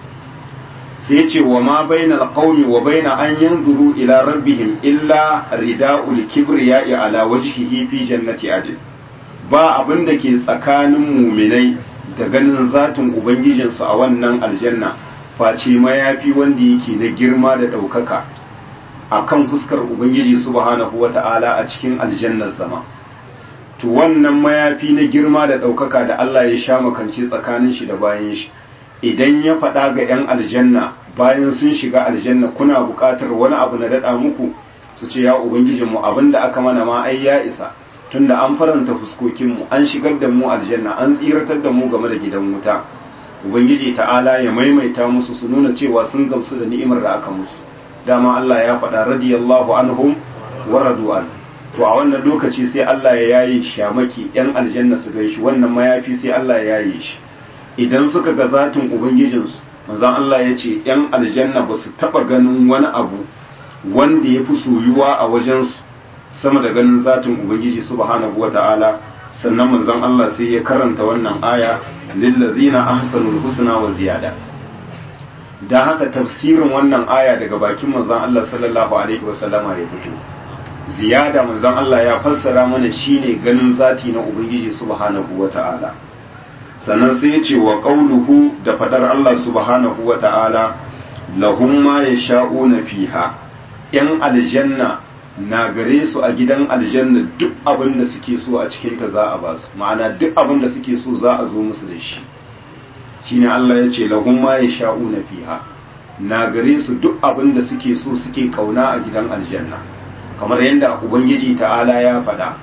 sai ya ce wa ma bainal qaumi wa baina an yanzuru ila rabbihim illa rida'ul kibriya'i ala wajhihi fi jannati adn ba abin da ke tsakanin muminai da ganin zatin ubangijinsu a wannan aljanna face mayafi wanda yake na girma da ɗaukaka a kan fuskar Ubangiji subhanahu wa ta'ala a cikin aljannar zama. To wannan mayafi na girma da ɗaukaka da Allah ya sha makance tsakanin shi da bayan shi, idan ya faɗa ga ‘yan aljanna bayan sun shiga aljanna kuna buƙatar wani abu na daɗa muku su ce ya Ubangijinmu abin da aka mana ma ai ya isa. Tunda an faranta fuskokinmu, an shigar da mu aljanna, an tsiratar da mu game da gidan wuta. ubangiji ta'ala ya maimaita musu su nuna cewa sun gamsu da ni'imar da aka musu dama Allah ya faɗa radiyallahu anhum wa radu'an to a wannan lokaci sai Allah ya yaye shamaki yan aljanna su gaishe wannan mayafi sai Allah ya yaye shi idan suka ga zatin ubangijinsu manzon Allah ya ce yan aljanna ba su taɓa ganin wani abu wanda ya fi soyuwa a wajensu sama da ganin zatin ubangiji subhanahu wa ta'ala sannan manzon Allah sai ya karanta wannan aya lillazina ahsanul husna wa ziyada dan haka tafsirin wannan aya daga bakin manzon Allah sallallahu alaihi wasallama ya fito ziyada manzon Allah ya fassara mana shine ganin zati na ubangiji subhanahu wa ta'ala sannan sai ya ce wa qauluhu da fadar Allah subhanahu wa ta'ala lahum ma yasha'una fiha yan aljanna na gare su a gidan aljanna duk abin da suke so a cikinta za a ba su ma'ana duk abin da suke so za a zo musu da shi shine Allah ya ce lahum ma yasha'una fiha na gare su duk abin da suke so suke kauna a gidan aljanna kamar yadda ubangiji ta'ala ya faɗa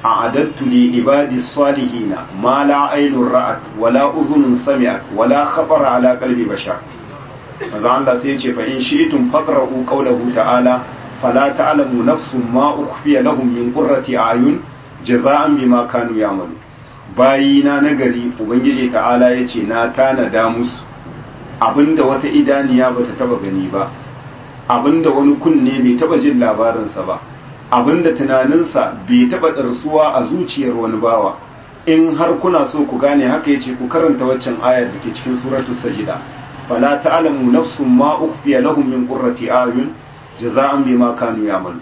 a'adattu li ibadi salihina ma la aynun ra'at wala uzunun sami'at wala khabara ala qalbi bashar manzo Allah sai ya ce fa in shi'tum faqra'u qawlahu ta'ala fala ta'lamu nafsun ma ukhfiya lahum min qurrati a'yun jaza'an bima kanu ya'malu bayina nagari ubangiji ta'ala yace na tanada musu abinda wata idaniya bata taba gani ba abinda wani kunne bai taba jin labarinsa ba abinda tunaninsa bai taba darsuwa a zuciyar wani bawa in har kuna so ku gane haka yace ku karanta waccan ayar da ke cikin suratul sajida fala ta'lamu nafsun ma ukhfiya lahum min qurrati a'yun jaza'an bima kanu ya'malu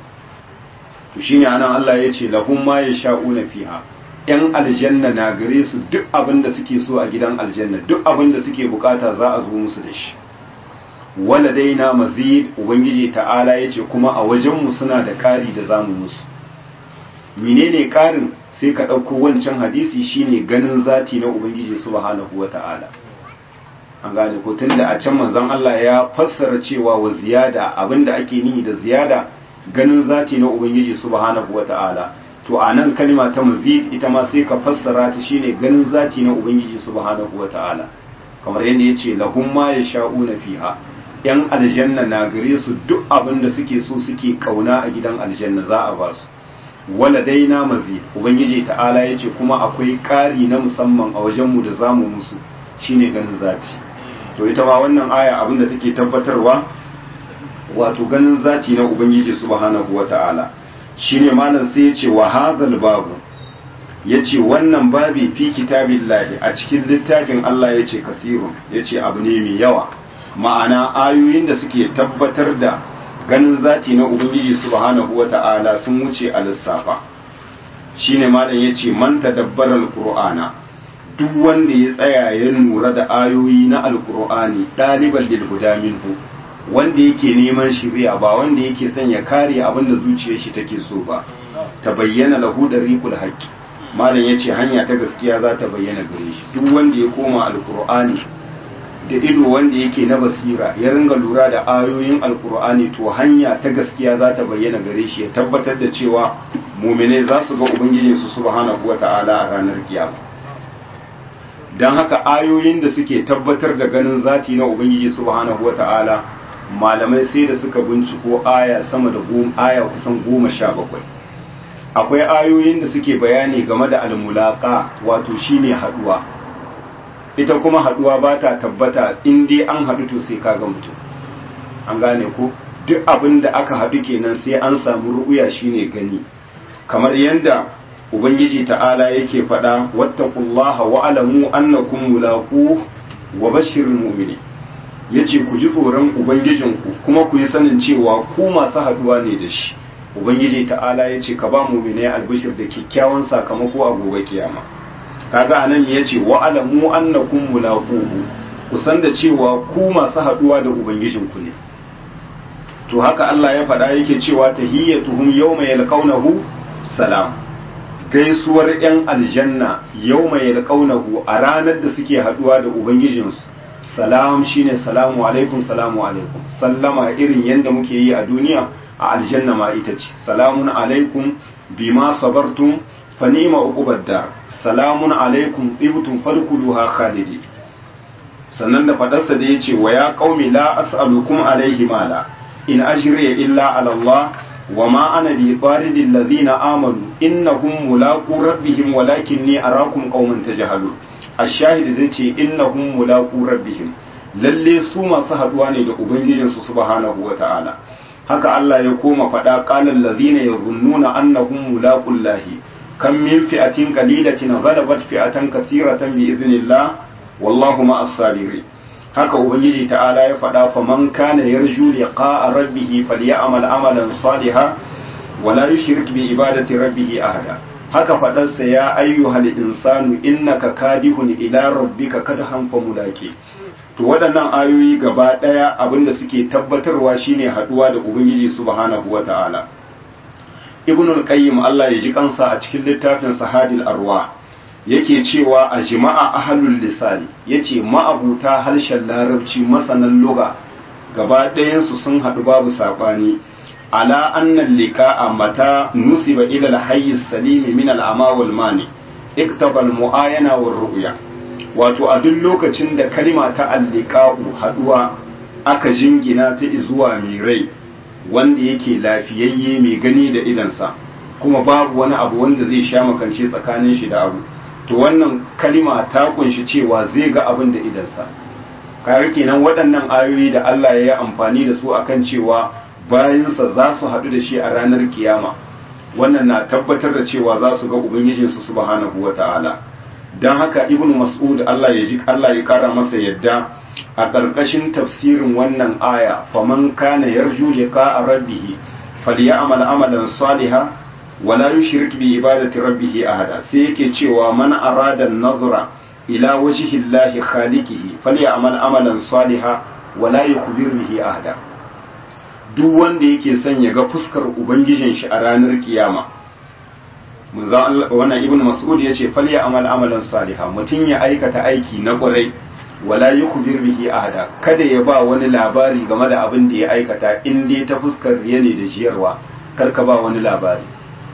to shine anan Allah yace lahum ma yasha'una fiha yan aljanna na gare su duk abin da suke so a gidan aljanna duk abin da suke bukata za a zo musu da shi waladaina mazid ubangiji ta'ala yace kuma a wajenmu suna da kari da zamu musu menene karin sai ka ɗauko wancan hadisi shine ganin zati na ubangiji subhanahu wata'ala an gane ko tunda a can manzon Allah ya fassara cewa wa ziyada abinda ake nihi da ziyada ganin zati na ubangiji subhanahu wata'ala to a nan kalma ta mazid ita ma sai ka fassara ta shine ganin zati na ubangiji subhanahu wata'ala kamar yadda yace lahum ma yasha'una fiha yan aljanna na gare su duk abin da suke so suke kauna a gidan aljanna za a ba su waladaina mazid ubangiji ta'ala yace kuma akwai ƙari na musamman a wajenmu da zamu musu shine ganin zati to ita ma wannan aya abin da take tabbatarwa wato ganin zati na ubangiji subhanahu wata'ala shine malam sai ya ce wa hadhal babu yace wannan babi fi kitabillahi a cikin littafin Allah yace kasirun yace abu ne mai yawa ma'ana ayoyin da suke tabbatar da ganin zati na ubangiji subhanahu wata'ala sun wuce a lissafa shine malam yace man tadabbara alqur'ana duk wanda ya tsaya ya lura da ayoyi na alqur'ani daliban lil huda minhu wanda yake neman shiriya ba wanda yake son ya kare abin da zuciyar shi take so ba ta bayyana lahu dariqul haqqi malam yace hanya ta gaskiya za ta bayyana gare shi duk wanda ya koma alqur'ani da ido wanda yake na basira ya ringa lura da ayoyin alqur'ani to hanya ta gaskiya za ta bayyana gare shi ya tabbatar da cewa mu'mine za su ga ubangijinsu subhanahu wata'ala a ranar kiyama dan haka ayoyin da suke tabbatar da ganin zati na ubangiji subhanahu wata'ala malamai sai da suka binciko aya sama da aya kusan goma sha bakwai akwai ayoyin da suke bayani game da almulaka wato shine haduwa ita kuma haduwa ba ta tabbata in dai an haɗu to sai kaga mutum an gane ko duk abin da aka haɗu kenan sai an samu ru'uya shine gani kamar yadda ubangiji ta'ala yake faɗa wattaqullaha wa alamu annakum mulaqu wa bashiril mu'minin ya ce ku ji tsoron ubangijinku kuma ku yi sanin cewa ku masu haduwa ne da shi ubangiji ta'ala ya ce ka ba mu ne albishir da kyakkyawan sakamako a gobe kiyama kaga anan ya ce wa alamu annakum mulaquhu ku san da cewa ku masu haduwa da ubangijinku ne to haka Allah ya faɗa yake cewa tahiyyatuhum yawma yalqawnahu salam gaisuwar yan aljanna yawma yalqawnahu a ranar da suke haduwa da ubangijinsu salam shine salamu alaikum salamu alaikum sallama irin yadda muke yi a duniya a aljanna ma ita ce salamun alaikum bima sabartum fa ni'ma uqubad dar salamun alaikum tibtum fadkhuluha khalidi sannan da fadarsa da yace wa ya qaumi la as'alukum alaihi mala in ajriya illa ala Allah wa ma ana bi taridil ladina amanu innahum mulaqu rabbihim walakinni arakum qauman tajhalun ashahid zai ce innahum mulaqu rabbihim lalle su masu haduwa ne da ubangijin su subhanahu wataala haka Allah ya koma faɗa qala allazina yazunnuna annahum mulaqullahi kam min fi'atin qalilatin ghalabat fi'atan kathiratan bi idhnillah wallahu ma'as sabirin haka ubangiji ta'ala ya faɗa fa man kana yarju liqa'a rabbih falyamal amalan salihan wala yushrik bi ibadati rabbih ahada haka faɗarsa ya ayyuhal insanu innaka kadihun ila rabbika kadhan fa mulaki to waɗannan ayoyi gaba ɗaya abinda suke tabbatarwa shine haɗuwa da ubangiji subhanahu wata'ala ibnul qayyim Allah ya ji kansa a cikin littafin sahadil arwa yake cewa a jima'a ahlul lisani yace ma'abuta harshen larabci masanan lugha gaba ɗayansu sun haɗu babu saɓani ala anna liqa'a mata nusiba ila al-hayy as-salim min al-ama wal mani iktaba al-mu'ayana war ru'ya wato a duk lokacin da kalima ta al-liqa'u haduwa aka jingina ta zuwa mai rai wanda yake lafiyayye mai gani da idansa kuma babu wani abu wanda zai sha makance tsakanin shi da abu to wannan kalima ta kunshi cewa zai ga abin da idansa kaga kenan waɗannan ayoyi da Allah ya yi amfani da su akan cewa bayansa za su haɗu da shi a ranar kiyama wannan na tabbatar da cewa za su ga ubangijinsu subhanahu wata'ala don haka ibnu mas'ud Allah ya ji Allah ya kara masa yadda a ƙarƙashin tafsirin wannan aya faman kana yarju liqa'a rabbih falyamal amalan salihan wala yushrik bi ibadati rabbih ahada sai yake cewa man arada an-nazra ila wajhi Allah khaliqihi falyamal amalan salihan wala yukhbir bihi ahada duk wanda yake son ya ga fuskar ubangijin shi a ranar kiyama wannan ibnu mas'ud yace falyamal amalan salihan mutun ya aikata aiki na ƙwarai wala yukhbir bihi ahada kada ya ba wani labari game da abin da ya aikata in dai ta fuskar riya ne da jiyarwa kar ka ba wani labari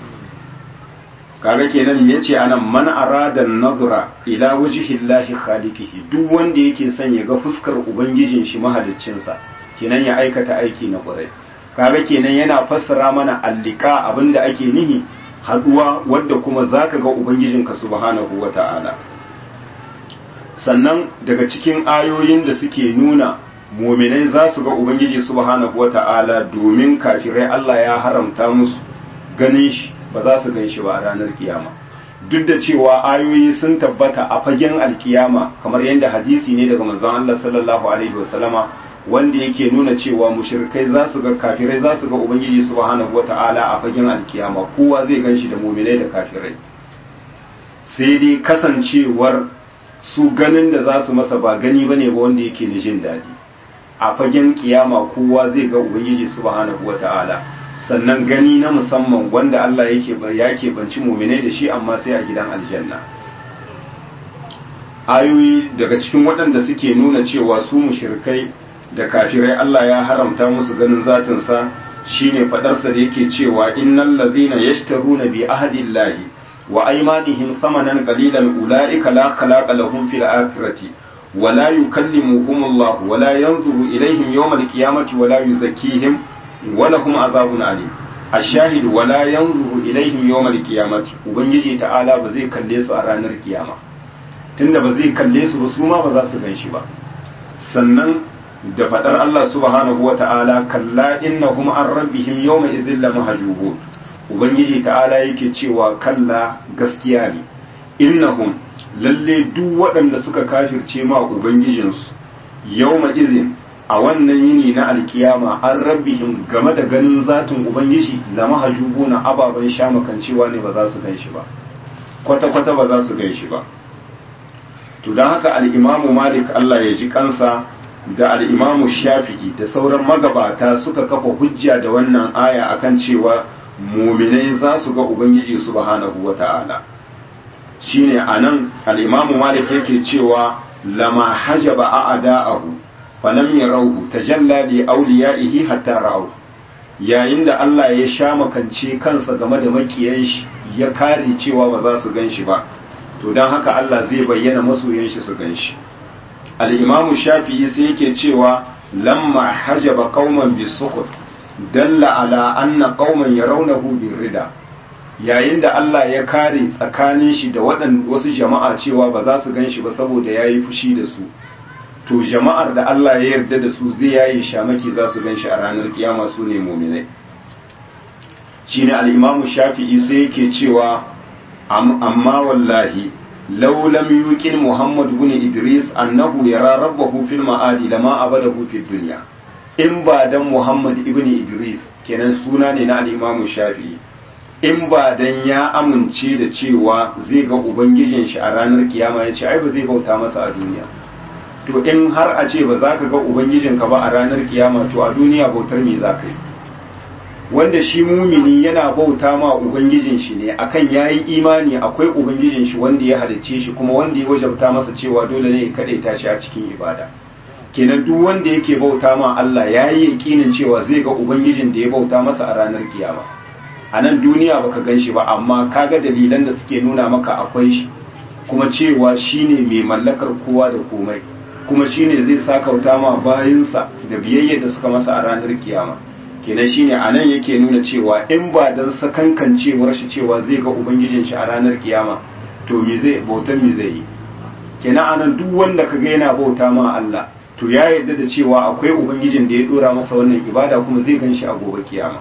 kaga kenan yace anan man arada nazra ila wajhi llahi khaliqihi duk wanda yake son ya ga fuskar ubangijin shi mahaliccin sa kenan ya aikata aiki na ƙurai kaga kenan yana fassara mana allika abinda ake nihi haduwa wadda kuma zaka ga ubangijinka subhanahu wata'ala sannan daga cikin ayoyin da suke nuna muminai za su ga ubangiji subhanahu wata'ala domin kafirai Allah ya haramta musu ganin shi ba za su gan shi ba a ranar kiyama duk da cewa ayoyi sun tabbata a fagen alkiyama kamar yadda hadisi ne daga manzon Allah sallallahu alaihi wasallama wanda yake nuna cewa mushrikai za su ga kafirai za su ga ubangiji subhanahu wata'ala a fagen alkiyama kowa zai gan shi da muminai da kafirai sai dai kasancewar su ganin da za su masa ba gani ba ne ba wanda yake da jin daɗi a fagen kiyama kowa zai ga ubangiji subhanahu wa ta'ala sannan gani na musamman wanda Allah yake ya banci muminai da shi amma sai a gidan aljanna ayoyi daga cikin waɗanda suke nuna cewa su mushrikai da kafirai Allah ya haramta musu ganin zatinsa shine faɗarsa da yake cewa innal ladhina yashtaruna bi ahdillahi wa aymanihim thamanan qalilan ulaika la khalaqa lahum fil akhirati wa la yukallimuhum Allah wa la yanzuru ilayhim yawm al-qiyamati wa la yuzakkihim wa lahum azabun alim ashahid wa la yanzuru ilayhim yawm al-qiyamati ubangiji ta'ala ba zai kalle su a ranar kiyama tunda ba zai kalle su ba su ma ba za su ganshi ba sannan da fadar Allah subhanahu wa ta'ala kalla innahum an rabbihim yawma idhil lamahjubun ubangiji ta'ala yake cewa kalla gaskiya ne innahum lalle duk waɗanda suka kafirce ma ubangijinsu yawma izin a wannan yini na alkiyama an rabbihim game da ganin zatin ubangiji la mahjubuna ababan shamakancewa ne ba za su ganshi ba kwata kwata ba za su ganshi ba to dan haka al-imamu malik Allah ya ji kansa da al-imamu shafi'i da sauran magabata suka kafa hujja da wannan aya akan cewa muminai za su ga ubangiji subhanahu wata'ala shine anan al-imamu malik yake cewa lama hajaba a'da'ahu falam yarawhu tajalla li awliyaihi hatta ra'u yayin da Allah ya sha makance kansa game da makiyan shi ya kare cewa ba za su ganshi ba to dan haka Allah zai bayyana masoyan shi su ganshi al-imamu shafi'i sai yake cewa lamma hajaba qauman bisukut dalla ala anna qauman yarawnahu birrida yayin da Allah ya kare tsakanin shi da waɗan wasu jama'a cewa ba za su ganshi ba saboda yayi fushi da su to jama'ar da Allah ya yarda da su zai yayi shamaki za su ganshi a ranar kiyama su ne mu'minai shine al-Imam Shafi'i sai yake cewa amma wallahi law lam yuqin Muhammad ibn Idris annahu yara rabbahu fil ma'adi lama abadahu fid dunya in ba dan Muhammad ibn Idris kenan suna ne na al-Imam Shafi'i in ba dan ya amince da cewa zai ga ubangijin shi a ranar kiyama ya ce ai ba zai bauta masa a duniya to in har a ce ba za ka ga ubangijin ka ba a ranar kiyama to a duniya bautar me za ka yi wanda shi mumini yana bauta ma ubangijin shi ne akan yayi imani akwai ubangijin shi wanda ya halicce shi kuma wanda ya wajabta masa cewa dole ne ya kadaita shi a cikin ibada kenan duk wanda yake bauta ma Allah ya yi yakinin cewa zai ga ubangijin da ya bauta masa a ranar kiyama a nan duniya baka gan shi ba amma kaga dalilan da suke nuna maka akwai shi kuma cewa shine mai mallakar kowa da komai kuma shine zai sakauta ma bayinsa da biyayya da suka masa a ranar kiyama kenan shine a nan yake nuna cewa in ba dan sakankancewar shi cewa zai ga ubangijin shi a ranar kiyama to me zai bautan me zai yi kenan anan duk wanda kaga yana bauta ma Allah to ya yarda da cewa akwai ubangijin da ya dora masa wannan ibada kuma zai gan shi a gobe kiyama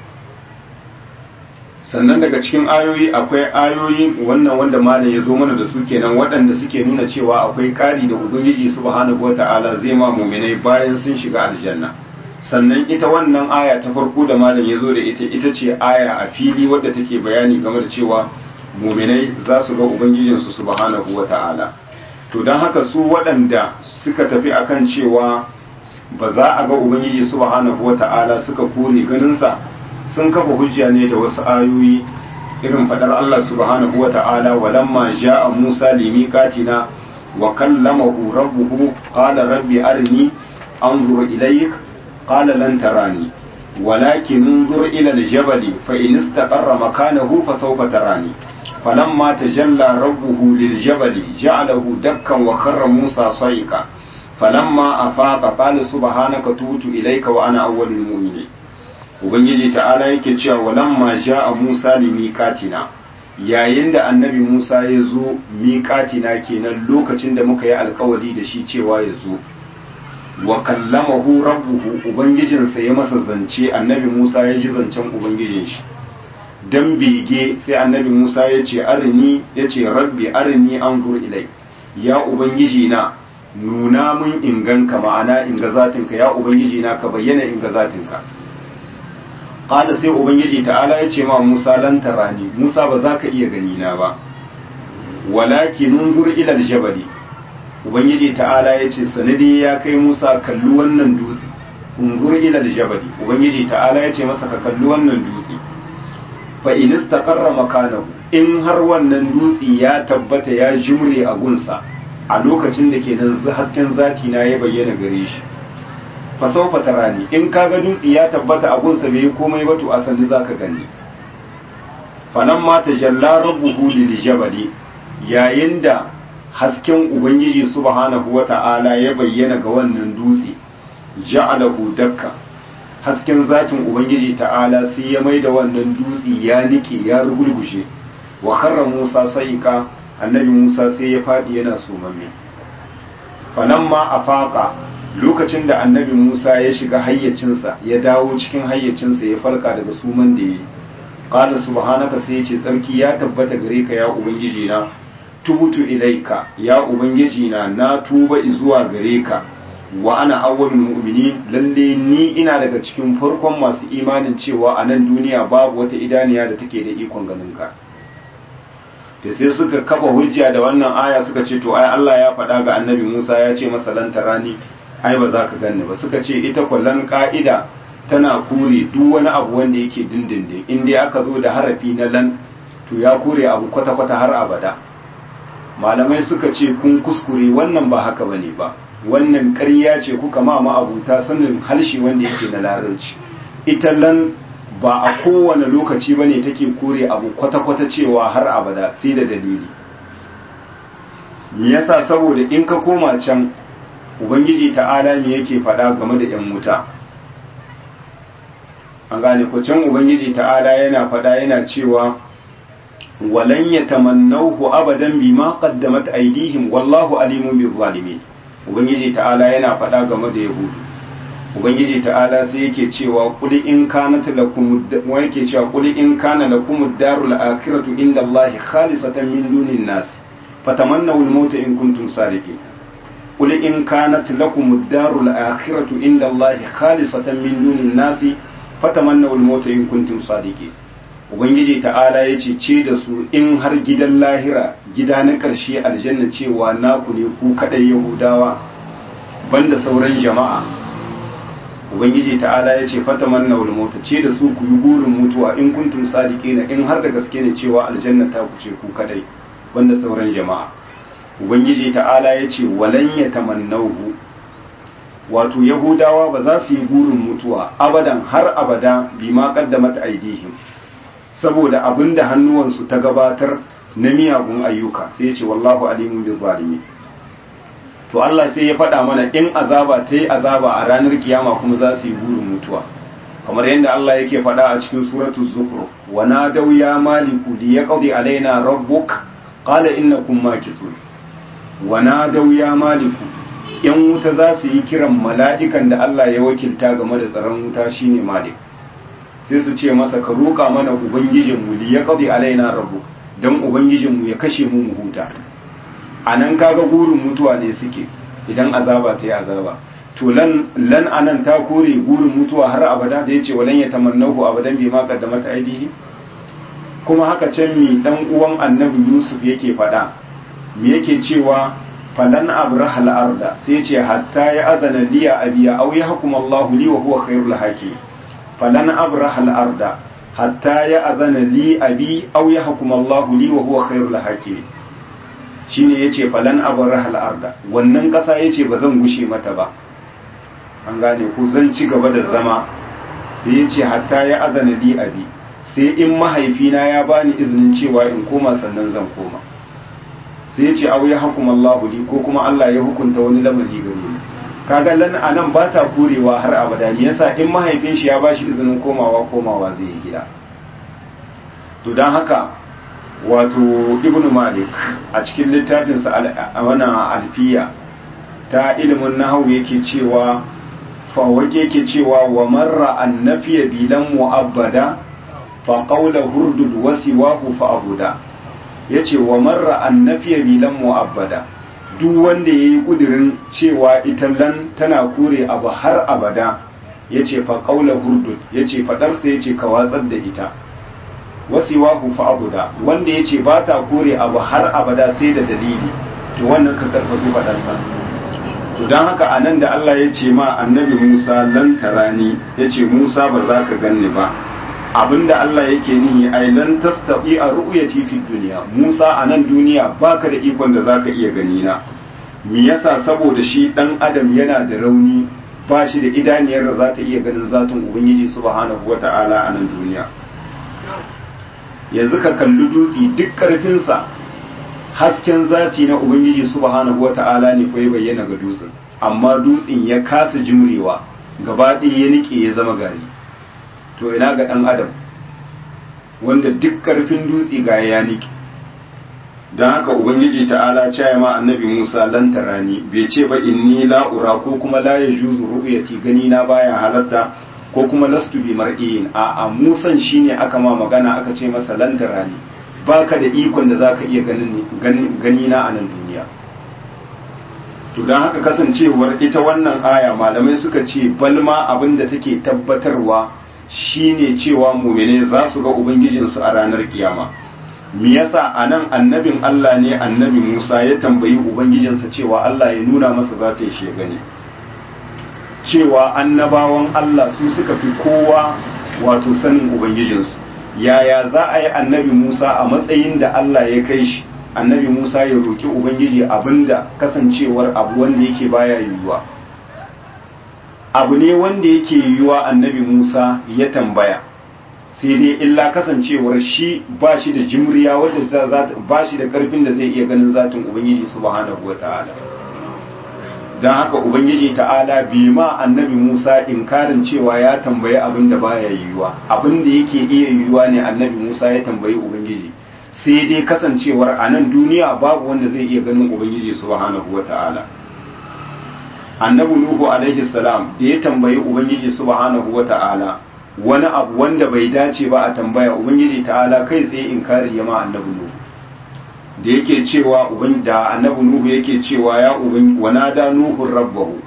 sannan daga cikin ayoyi akwai ayoyi wannan wanda malam ya zo mana da su kenan waɗanda suke nuna cewa akwai ƙari da ubangiji subhanahu wata'ala zai ma muminai bayan sun shiga aljanna sannan ita wannan aya ta farko da malam ya zo da ita ita ce aya a fili wadda take bayani game da cewa muminai za su ga ubangijinsu subhanahu wata'ala to don haka su waɗanda suka tafi akan cewa ba za a ga ubangiji subhanahu wata'ala suka kore ganinsa sun kafa hujja ne da wasu ayoyi irin fadar Allah subhanahu wata'ala walamma ja'a Musa limiqatina wa kallamahu rabbuhu qala rabbi arini anzur ilayk qala lan tarani ولكن انظر إلى الجبل فإن استقر مكانه فسوف تراني فلما تجلى ربه للجبل جعله دكا وخر موسى صيقا فلما أفاق قال سبحانك تبت إليك وأنا أول المؤمنين ubangiji ta'ala yake cewa walamma ja'a Musa li miqatina yayin da annabi Musa ya zo miqatina kenan lokacin da muka yi alkawari da shi cewa ya zo wa kallamahu rabbuhu ubangijinsa ya masa zance annabi Musa ya ji zancen ubangijin shi dan bege sai annabi Musa ya ce arini ya ce rabbi arini anzur ilai ya ubangiji na nuna mun inganka ma'ana inga zatinka ya ubangiji na ka bayyana inga zatinka qala sai ubangiji ta'ala ya ce ma Musa lan tarani Musa ba za ka iya gani na ba walakin unzur ila aljabali ubangiji ta'ala ya ce sanadi ya kai Musa kalli wannan dutse unzur ila aljabali ubangiji ta'ala ya ce masa ka kalli wannan dutse fa in istaqarra makanahu in har wannan dutse ya tabbata ya jimre a gunsa a lokacin da ke nan hasken zati na ya bayyana gare shi fa sawfa tarani in kaga dutse ya tabbata a gunsa bai komai ba to asali zaka gani falamma tajalla rabbuhu lil jabali yayin da hasken ubangiji subhanahu wata'ala ya bayyana ga wannan dutse ja'alahu dakka hasken zatin ubangiji ta'ala sai ya mai da wannan dutse ya nike ya rugulgushe wa kharra musa saika annabi musa sai ya fadi yana sumamme falamma afaqa lokacin da annabi musa ya shiga hayyacinsa ya dawo cikin hayyacinsa ya farka daga suman da yayi qala subhanaka sai ya ce tsarki ya tabbata gare ka ya ubangiji na tubutu ilaika ya ubangiji na na tuba zuwa gare ka wa ana awwalul mu'minin lalle ni ina daga cikin farkon masu imanin cewa a nan duniya babu wata idaniya da take da ikon ganin ka da sai suka kafa hujja da wannan aya suka ce to ai Allah ya faɗa ga annabi Musa ya ce masa lan tarani ai ba za ka ganni ba suka ce ita kwallon ka'ida tana kore duk wani abu wanda yake dindindin in dai aka zo da harafi na lan to ya kore abu kwata-kwata har abada malamai suka ce kun kuskure wannan ba haka bane ba wannan ƙarya ce kuka ma ma'abuta sanin harshe wanda yake na larabci ita lan ba a kowane lokaci bane take kore abu kwata-kwata cewa har abada sai da dalili me yasa saboda in ka koma can ubangiji ta'ala me yake faɗa game da yan wuta an gane ko can ubangiji ta'ala yana faɗa yana cewa walan yatamannawhu abadan bima qaddamat aydihim wallahu alimun bil zalimin ubangiji ta'ala yana faɗa game da yahudu ubangiji ta'ala sai yake cewa qul in kanat lakum wa yake cewa qul in kana lakum ad-darul akhiratu inda allahi khalisatan min dunin nas fatamannaw al-maut in kuntum sadiqin qul in kanat lakum ad-darul akhiratu inda allahi khalisatan min dunin nas fatamannaw al-maut in kuntum sadiqin ubangiji ta'ala ya ce ce da su in har gidan lahira gida na ƙarshe aljanna cewa naku ne ku kaɗai yahudawa banda sauran jama'a ubangiji ta'ala ya ce fataman na mota ce da su ku yi burin mutuwa in kuntum sadiqina in har da gaske ne cewa aljanna ta ku ce ku kaɗai banda sauran jama'a ubangiji ta'ala ya ce walan ya tamannahu wato yahudawa ba za su yi burin mutuwa abadan har abada bima qaddamat aidihim saboda abinda hannuwansu ta gabatar na miyagun ayyuka sai ya ce wallahu alimun bil zalimin to Allah sai ya faɗa mana in azaba ta yi azaba a ranar kiyama kuma za su yi burin mutuwa kamar yadda Allah yake faɗa a cikin suratul zukhruf wa nadaw ya maliku li yaqdi alaina rabbuk qala innakum makithun wa nadaw ya maliku yan wuta za su yi kiran mala'ikan da Allah ya wakilta game da tsaron wuta shine malik sai su ce masa ka roƙa mana ubangijinmu li yaqdi alaina rabbuk dan ubangijinmu ya kashe mu mu huta a nan kaga gurin mutuwa ne suke idan azaba ta yi azaba to lan lan anan ta kore gurin mutuwa har abada da yace walan ya tamannahu abadan bi ma qaddamat aidihi kuma haka can mi dan uwan annabi yusuf yake fada me yake cewa falan abrahal arda sai yace hatta ya azana liya abiya aw yahkum Allahu li wa huwa khairul hakim falan abrahal arda hatta ya azana li abi aw yahkum Allahu li wa huwa khairul hakim shine yace falan abrahal arda wannan kasa yace ba zan gushe mata ba an gane ko zan ci gaba da zama sai yace hatta ya azana li abi sai in mahaifina ya bani izinin cewa in koma sannan zan koma sai yace aw ya hukuma Allahu li ko kuma Allah ya hukunta wani lamari gare ni kaga lan anan ba ta kurewa har abada ne yasa in mahaifin shi ya bashi izinin komawa komawa zai yi gida to dan haka wato ibn malik a cikin littafinsa a wannan alfiya ta ilimin nahawu yake cewa fawake yake cewa wa marra annafiya bilan mu'abbada fa qawla hurdud wasiwahu fa abuda yace wa marra annafiya bilan mu'abbada duk wanda yayi kudirin cewa ita lan tana kore abu har abada yace fa qawla hurdud yace fadar sa yace ka watsar da ita wasiwahu fa abuda wanda yace ba ta kore abu har abada sai da dalili to wannan ka karfafi fadarsa to dan haka anan da Allah ya ce ma annabi Musa lan tarani yace Musa ba za ka ganni ba abinda Allah yake nihi ai lan tastati a ru'yati fi dunya Musa a nan duniya baka da ikon da zaka iya gani na me yasa saboda shi dan adam yana da rauni ba shi da idaniyar da za ta iya ganin zatin ubangiji subhanahu wata'ala a nan duniya yanzu ka kalli dutse duk ƙarfinsa hasken zati na ubangiji subhanahu wata'ala ne fa ya bayyana ga dutsen amma dutsen ya kasa jimrewa gaba ɗaya ya nike ya zama gari to ina ga ɗan adam wanda duk ƙarfin dutse ga ya nike don haka ubangiji ta'ala ce ma annabi musa lan tarani bai ce ba inni la'ura ko kuma la yajuzu ru'yati gani na baya halatta ko kuma lastu bi mar'iyin a a musan shine aka ma magana aka ce masa lantara ne baka da ikon da zaka iya ganin gani na a nan duniya to dan haka kasancewar ita wannan aya malamai suka ce balma abin da take tabbatarwa shine cewa mu'mine za su ga ubangijinsu a ranar kiyama me yasa anan annabin Allah ne annabi Musa ya tambayi ubangijinsa cewa Allah ya nuna masa zatin shi ya gani cewa annabawan Allah su suka fi kowa wato sanin Ubangijinsu yaya za a yi annabi Musa a matsayin da Allah ya kai shi annabi Musa ya roki Ubangiji abinda kasancewar abu wanda yake baya yiwuwa abu ne wanda yake yiwuwa annabi Musa ya tambaya sai dai illa kasancewar shi ba shi da jimriya wadda ba shi da karfin da zai iya ganin zatin Ubangiji subhanahu wa ta'ala don haka ubangiji ta'ala bi ma annabi musa inkarin cewa ya tambayi abin da baya yiwuwa abin da yake iya yiwuwa ne annabi musa ya tambayi ubangiji sai dai kasancewar a nan duniya babu wanda zai iya ganin ubangiji subhanahu wa ta'ala annabi nuhu alaihi salam da ya tambayi ubangiji subhanahu wa ta'ala wani abu wanda bai dace ba a tambaya ubangiji ta'ala kai tsaye inkari ya ma annabi nuhu da yake cewa uban da annabi nuhu yake cewa ya uban wanada nuhu rabbahu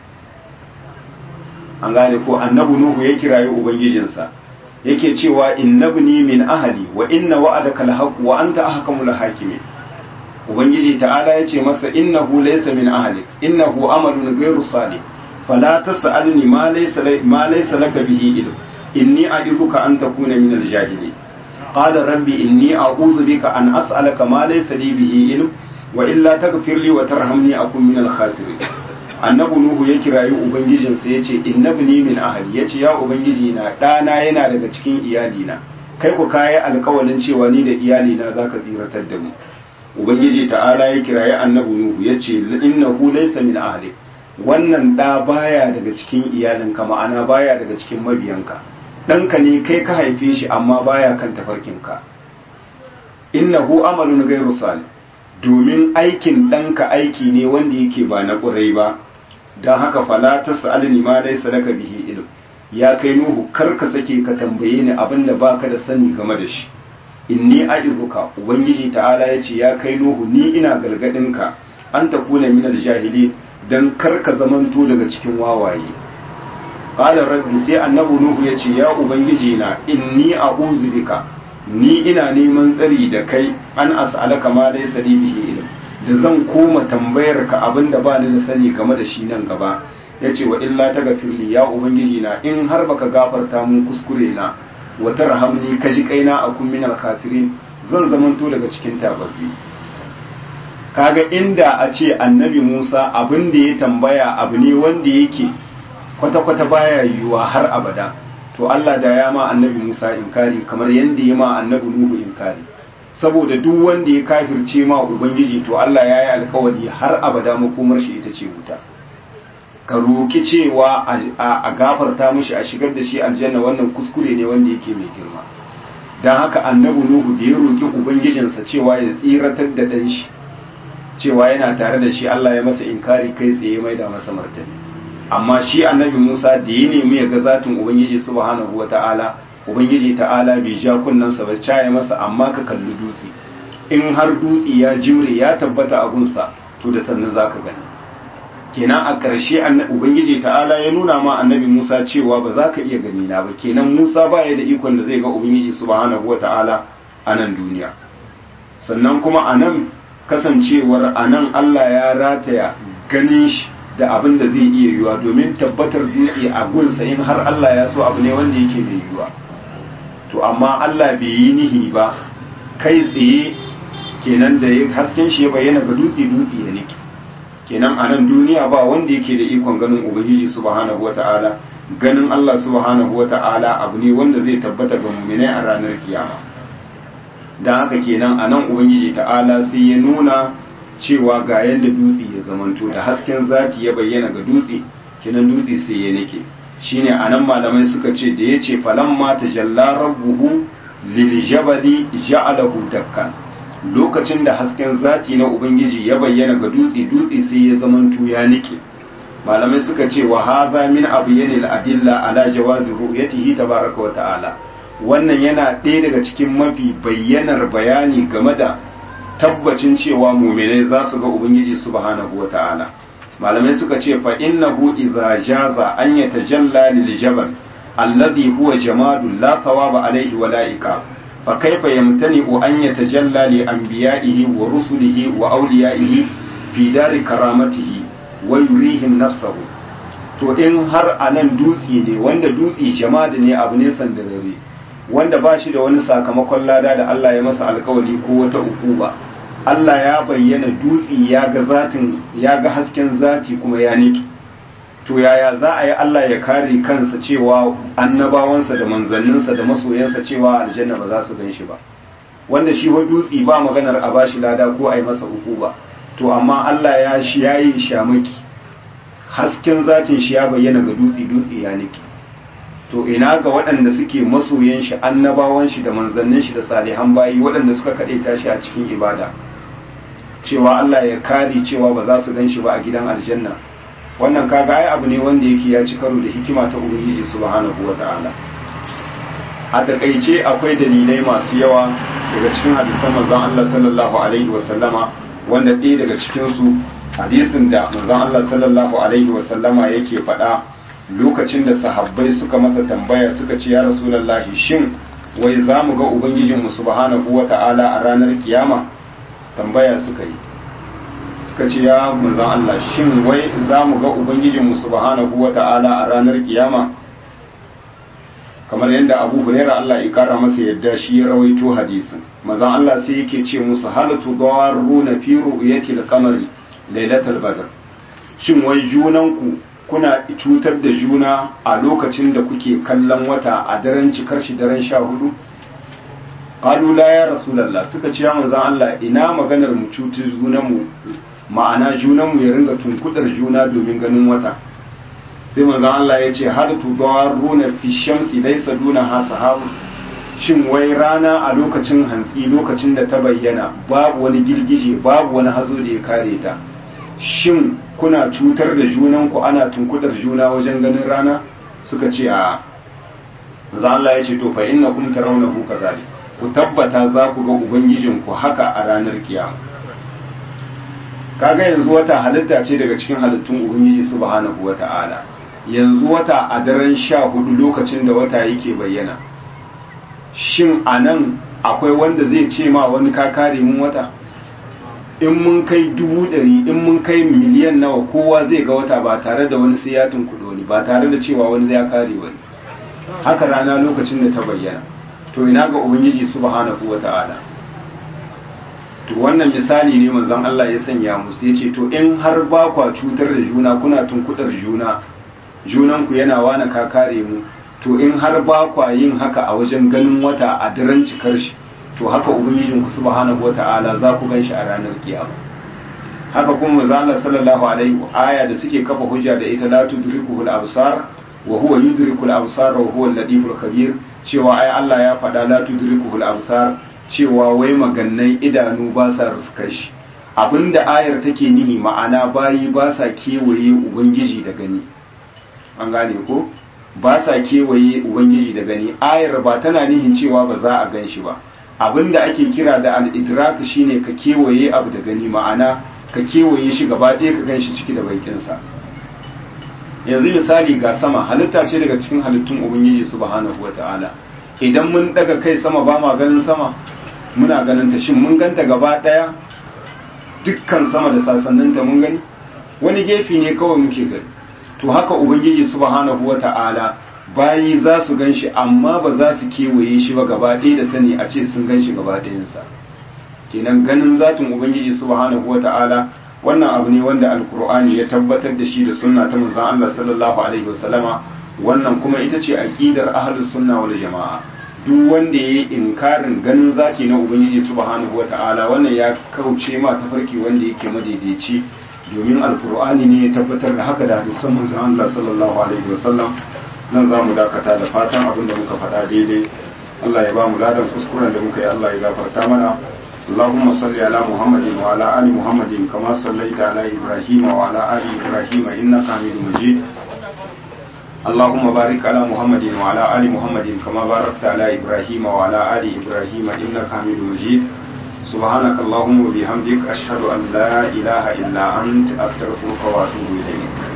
an gane ko annabi nuhu ya kirayi ubangijinsa yake cewa innabni min ahli wa inna wa'adaka alhaq wa anta ahkamul hakimin ubangiji ta'ala yace masa innahu laysa min ahli innahu amalun ghayru salih fala tas'alni ma laysa ma laysa laka bihi ilm inni a'idhuka an takuna min aljahilin قال ربي إني أعوذ بك أن أسألك ما ليس لي به علم وإلا تغفر لي وترحمني أكون من الخاسرين annabi nuhu ya kirayi ubangijinsa ya ce innabni min ahli ya ce ya ubangiji na ɗana yana daga cikin iyalina kai ku kayi alkawalin cewa ni da iyalina za ka tsiratar da mu ubangiji ta'ala ya kirayi annabi nuhu ya ce innahu laysa min ahli wannan ɗa baya daga cikin iyalinka ma'ana baya daga cikin mabiyanka ɗanka ne kai ka haife shi amma baya kan tafarkinka innahu amalun ghairu salih domin aikin ɗanka aiki ne wanda yake ba na ƙurai ba don haka fala ta sa'alni ma laysa laka bihi ilm ya kai nuhu kar ka sake ka tambaye ni abin da baka da sani game da shi inni a'izuka ubangiji ta'ala ya ce ya kai nuhu ni ina gargadinka an ta kuna minar jahili don kar ka zamanto daga cikin wawaye qala rabbi sai annabi nuhu ya ce ya ubangiji na inni a'udhu bika ni ina neman tsari da kai an as'alaka ma laysa li bihi ilm da zan koma tambayar ka abinda ba ni da sani game da shi nan gaba yace wa illa taghfirli ya ubangiji na in har baka gafarta mun kuskure na wa tarhamni ka ji kaina a kun minal khasirin zan zamanto daga cikin tababbi kaga inda a ce annabi Musa abin da ya tambaya abu ne wanda yake kwata-kwata baya yiwuwa har abada to Allah da ya ma annabi Musa inkari kamar yadda ya ma annabi Nuhu inkari saboda duk wanda ya kafirce ma ubangiji to Allah ya yi alkawari har abada makomar shi ita ce wuta ka roki cewa a gafarta mishi a shigar da shi aljanna wannan kuskure ne wanda yake mai girma don haka annabi Nuhu da ya roki ubangijinsa cewa ya tsiratar da ɗan shi cewa yana tare da shi Allah ya masa inkari kai tsaye mai da masa martani amma shi annabi Musa da ya nemi ya ga zatin Ubangiji subhanahu wata'ala Ubangiji ta'ala bai ja kunnansa ba ya masa amma ka kalli dutse in har dutse ya jimre ya tabbata a gunsa to da sannan zaka gani kenan a ƙarshe Ubangiji ta'ala ya nuna ma annabi Musa cewa ba za ka iya gani na ba kenan Musa ba ya da ikon da zai ga Ubangiji subhanahu wata'ala a nan duniya sannan kuma a nan kasancewar a nan Allah ya rataya ganin shi da abin da zai iya yiwuwa domin tabbatar dutse a gunsa in har Allah ya so abu ne wanda yake mai yiwuwa to amma Allah bai yi nihi ba kai tsaye kenan da ya hasken shi ya bayyana ga dutse dutse ya niki kenan a nan duniya ba wanda yake da ikon ganin ubangiji subhanahu wata'ala ganin Allah subhanahu wata'ala abu ne wanda zai tabbata ga mu'minai a ranar kiyama dan haka kenan a nan ubangiji ta'ala sai ya nuna cewa ga yadda dutse ya zamanto da hasken zati ya bayyana ga dutse kinan dutse sai ya nake shine anan malamai suka ce da yace falamma tajalla rabbuhu lil jabali ja'alahu dakkan lokacin da hasken zati na ubangiji ya bayyana ga dutse dutse sai ya zamanto ya nake malamai suka ce wa hadha min abyanil adilla ala jawazi ru'yatihi tabaraka wa ta'ala wannan yana ɗaya daga cikin mafi bayyanar bayani game da tabbacin cewa muminai za su ga ubangiji subhanahu wata'ala malamai suka ce fa innahu idza jaza an yatajalla lil jabal alladhi huwa jamadun la thawaba alayhi wa la iqab fa kayfa yamtani'u an yatajalla li anbiya'ihi wa rusulihi wa awliya'ihi fi dari karamatihi wa yurihim nafsahu to in har anan dutsi ne wanda dutsi jamadi ne abu ne sandarare wanda ba shi da wani sakamakon lada da Allah ya masa alkawari ko wata ukuba Allah ya bayyana dutsi ya ga zatin ya ga hasken zati kuma ya niki to yaya za a yi Allah ya kare kansa cewa annabawansa da manzanninsa da masoyansa cewa aljanna ba za su gan shi ba wanda shi wa dutsi ba maganar a bashi lada ko a yi masa ukuba to amma Allah ya shi yayi shamaki hasken zatin shi ya bayyana ga dutsi dutsi ya niki to ina ga waɗanda suke masoyan shi annabawan shi da manzannin shi da salihan bayi waɗanda suka kaɗe tashi a cikin ibada cewa Allah ya kare cewa ba za su gan shi ba a gidan aljanna wannan kaga ai abu ne wanda yake ya ci karo da hikima ta ubangiji subhanahu wata'ala a takaice akwai dalilai masu yawa daga cikin hadisan manzon Allah sallallahu alaihi wa sallama wanda ɗaya daga cikin su hadisin da manzon Allah sallallahu alaihi wa sallama yake faɗa lokacin da sahabbai suka masa tambaya suka ce ya rasulallahi shin wai za mu ga ubangijinmu subhanahu wa ta'ala a ranar kiyama tambaya suka yi suka ce ya manzan Allah shin wai za mu ga ubangijinmu subhanahu wa ta'ala a ranar kiyama kamar yadda abu huraira Allah ya kara masa yadda shi ya rawaito hadisin manzan Allah sai yake ce musu halatu dawaruna fi ru'yati al-qamari lailatul badr shin wai junanku kuna cutar da juna a lokacin da kuke kallon wata a daren cikar shi daren sha hudu qalu la ya rasulullah suka ce ya manzon Allah ina maganar mu cutar junanmu ma'ana junanmu ya ringa tunkudar juna domin ganin wata sai manzon Allah ya ce har tudaruna fi shamsi laysa dunaha sahabu shin wai rana a lokacin hantsi lokacin da ta bayyana babu wani girgije babu wani hazo da ya kare ta shin kuna cutar da junanku ana tunkudar juna wajen ganin rana suka ce a za Allah ya ce to fa inna kum tarawnahu kazalik ku tabbata za ku ga ubangijinku haka a ranar kiyama kaga yanzu wata halitta ce daga cikin halittun ubangiji subhanahu wata'ala yanzu wata a daren sha hudu lokacin da wata yake bayyana shin a nan akwai wanda zai ce ma wani ka kare mun wata in mun kai dubu ɗari in mun kai miliyan nawa kowa zai ga wata ba tare da wani sai ya tunkuɗo ni ba tare da cewa wani zai kare wani haka rana lokacin da ta bayyana to ina ga ubangiji subhanahu wata'ala to wannan misali ne manzon Allah ya sanya musu yace to in har ba kwa cutar da juna kuna tunkudar juna junanku yana wani ka kare mu to in har ba kwa yin haka a wajen ganin wata a daren cikar shi to haka ubangijinku subhanahu wata'ala za ku gan shi a ranar kiyama haka kuma manzo Allah sallallahu alaihi aya da suke kafa hujja da ita la tudrikuhu al-absar wa huwa yudriku al-absar wa huwa al-latiful khabir cewa ai Allah ya faɗa la tudrikuhu al-absar cewa wai magannai idanu ba sa ruskar shi abinda ayar take nihi ma'ana bayi ba sa kewaye ubangiji da gani an gane ko ba sa kewaye ubangiji da gani ayar ba tana nihin cewa ba za a gan shi ba abinda ake kira da al-idrak shine ka kewaye abu da gani ma'ana ka kewaye shi gaba ɗaya ka gan shi ciki da baikinsa yanzu misali ga sama halitta ce daga cikin halittun ubangiji subhanahu wata'ala idan mun daga kai sama ba ma ganin sama muna ganin ta shin mun ganta gaba ɗaya dukkan sama da sasanninta mun gani wani gefe ne kawai muke gani to haka ubangiji subhanahu wata'ala bayi za su gan shi amma ba za su kewaye shi ba gaba ɗaya da sani a ce sun gan shi gaba ɗayansa kenan ganin zatin ubangiji subhanahu wata'ala wannan abu ne wanda alkur'ani ya tabbatar da shi da sunna ta manzon Allah sallallahu alaihi wasallama wannan kuma ita ce aqidar ahlus sunna wal jamaa duk wanda yayi inkarin ganin zati na ubangiji subhanahu wata'ala wannan ya kauce ma tafarki wanda yake madaidaici domin alkur'ani ne ya tabbatar da haka da hadisan manzon Allah sallallahu alaihi wasallam nan za mu dakata da fatan abin da muka faɗa daidai Allah ya ba mu ladan kuskuren da muka yi Allah ya gafarta mana اللهم صل على محمد وعلى آل محمد كما صليت على إبراهيم وعلى آل إبراهيم إنك حميد مجيد اللهم بارك على محمد وعلى آل محمد كما باركت على إبراهيم وعلى آل إبراهيم إنك حميد مجيد سبحانك اللهم وبحمدك أشهد أن لا إله إلا أنت أستغفرك وأتوب إليك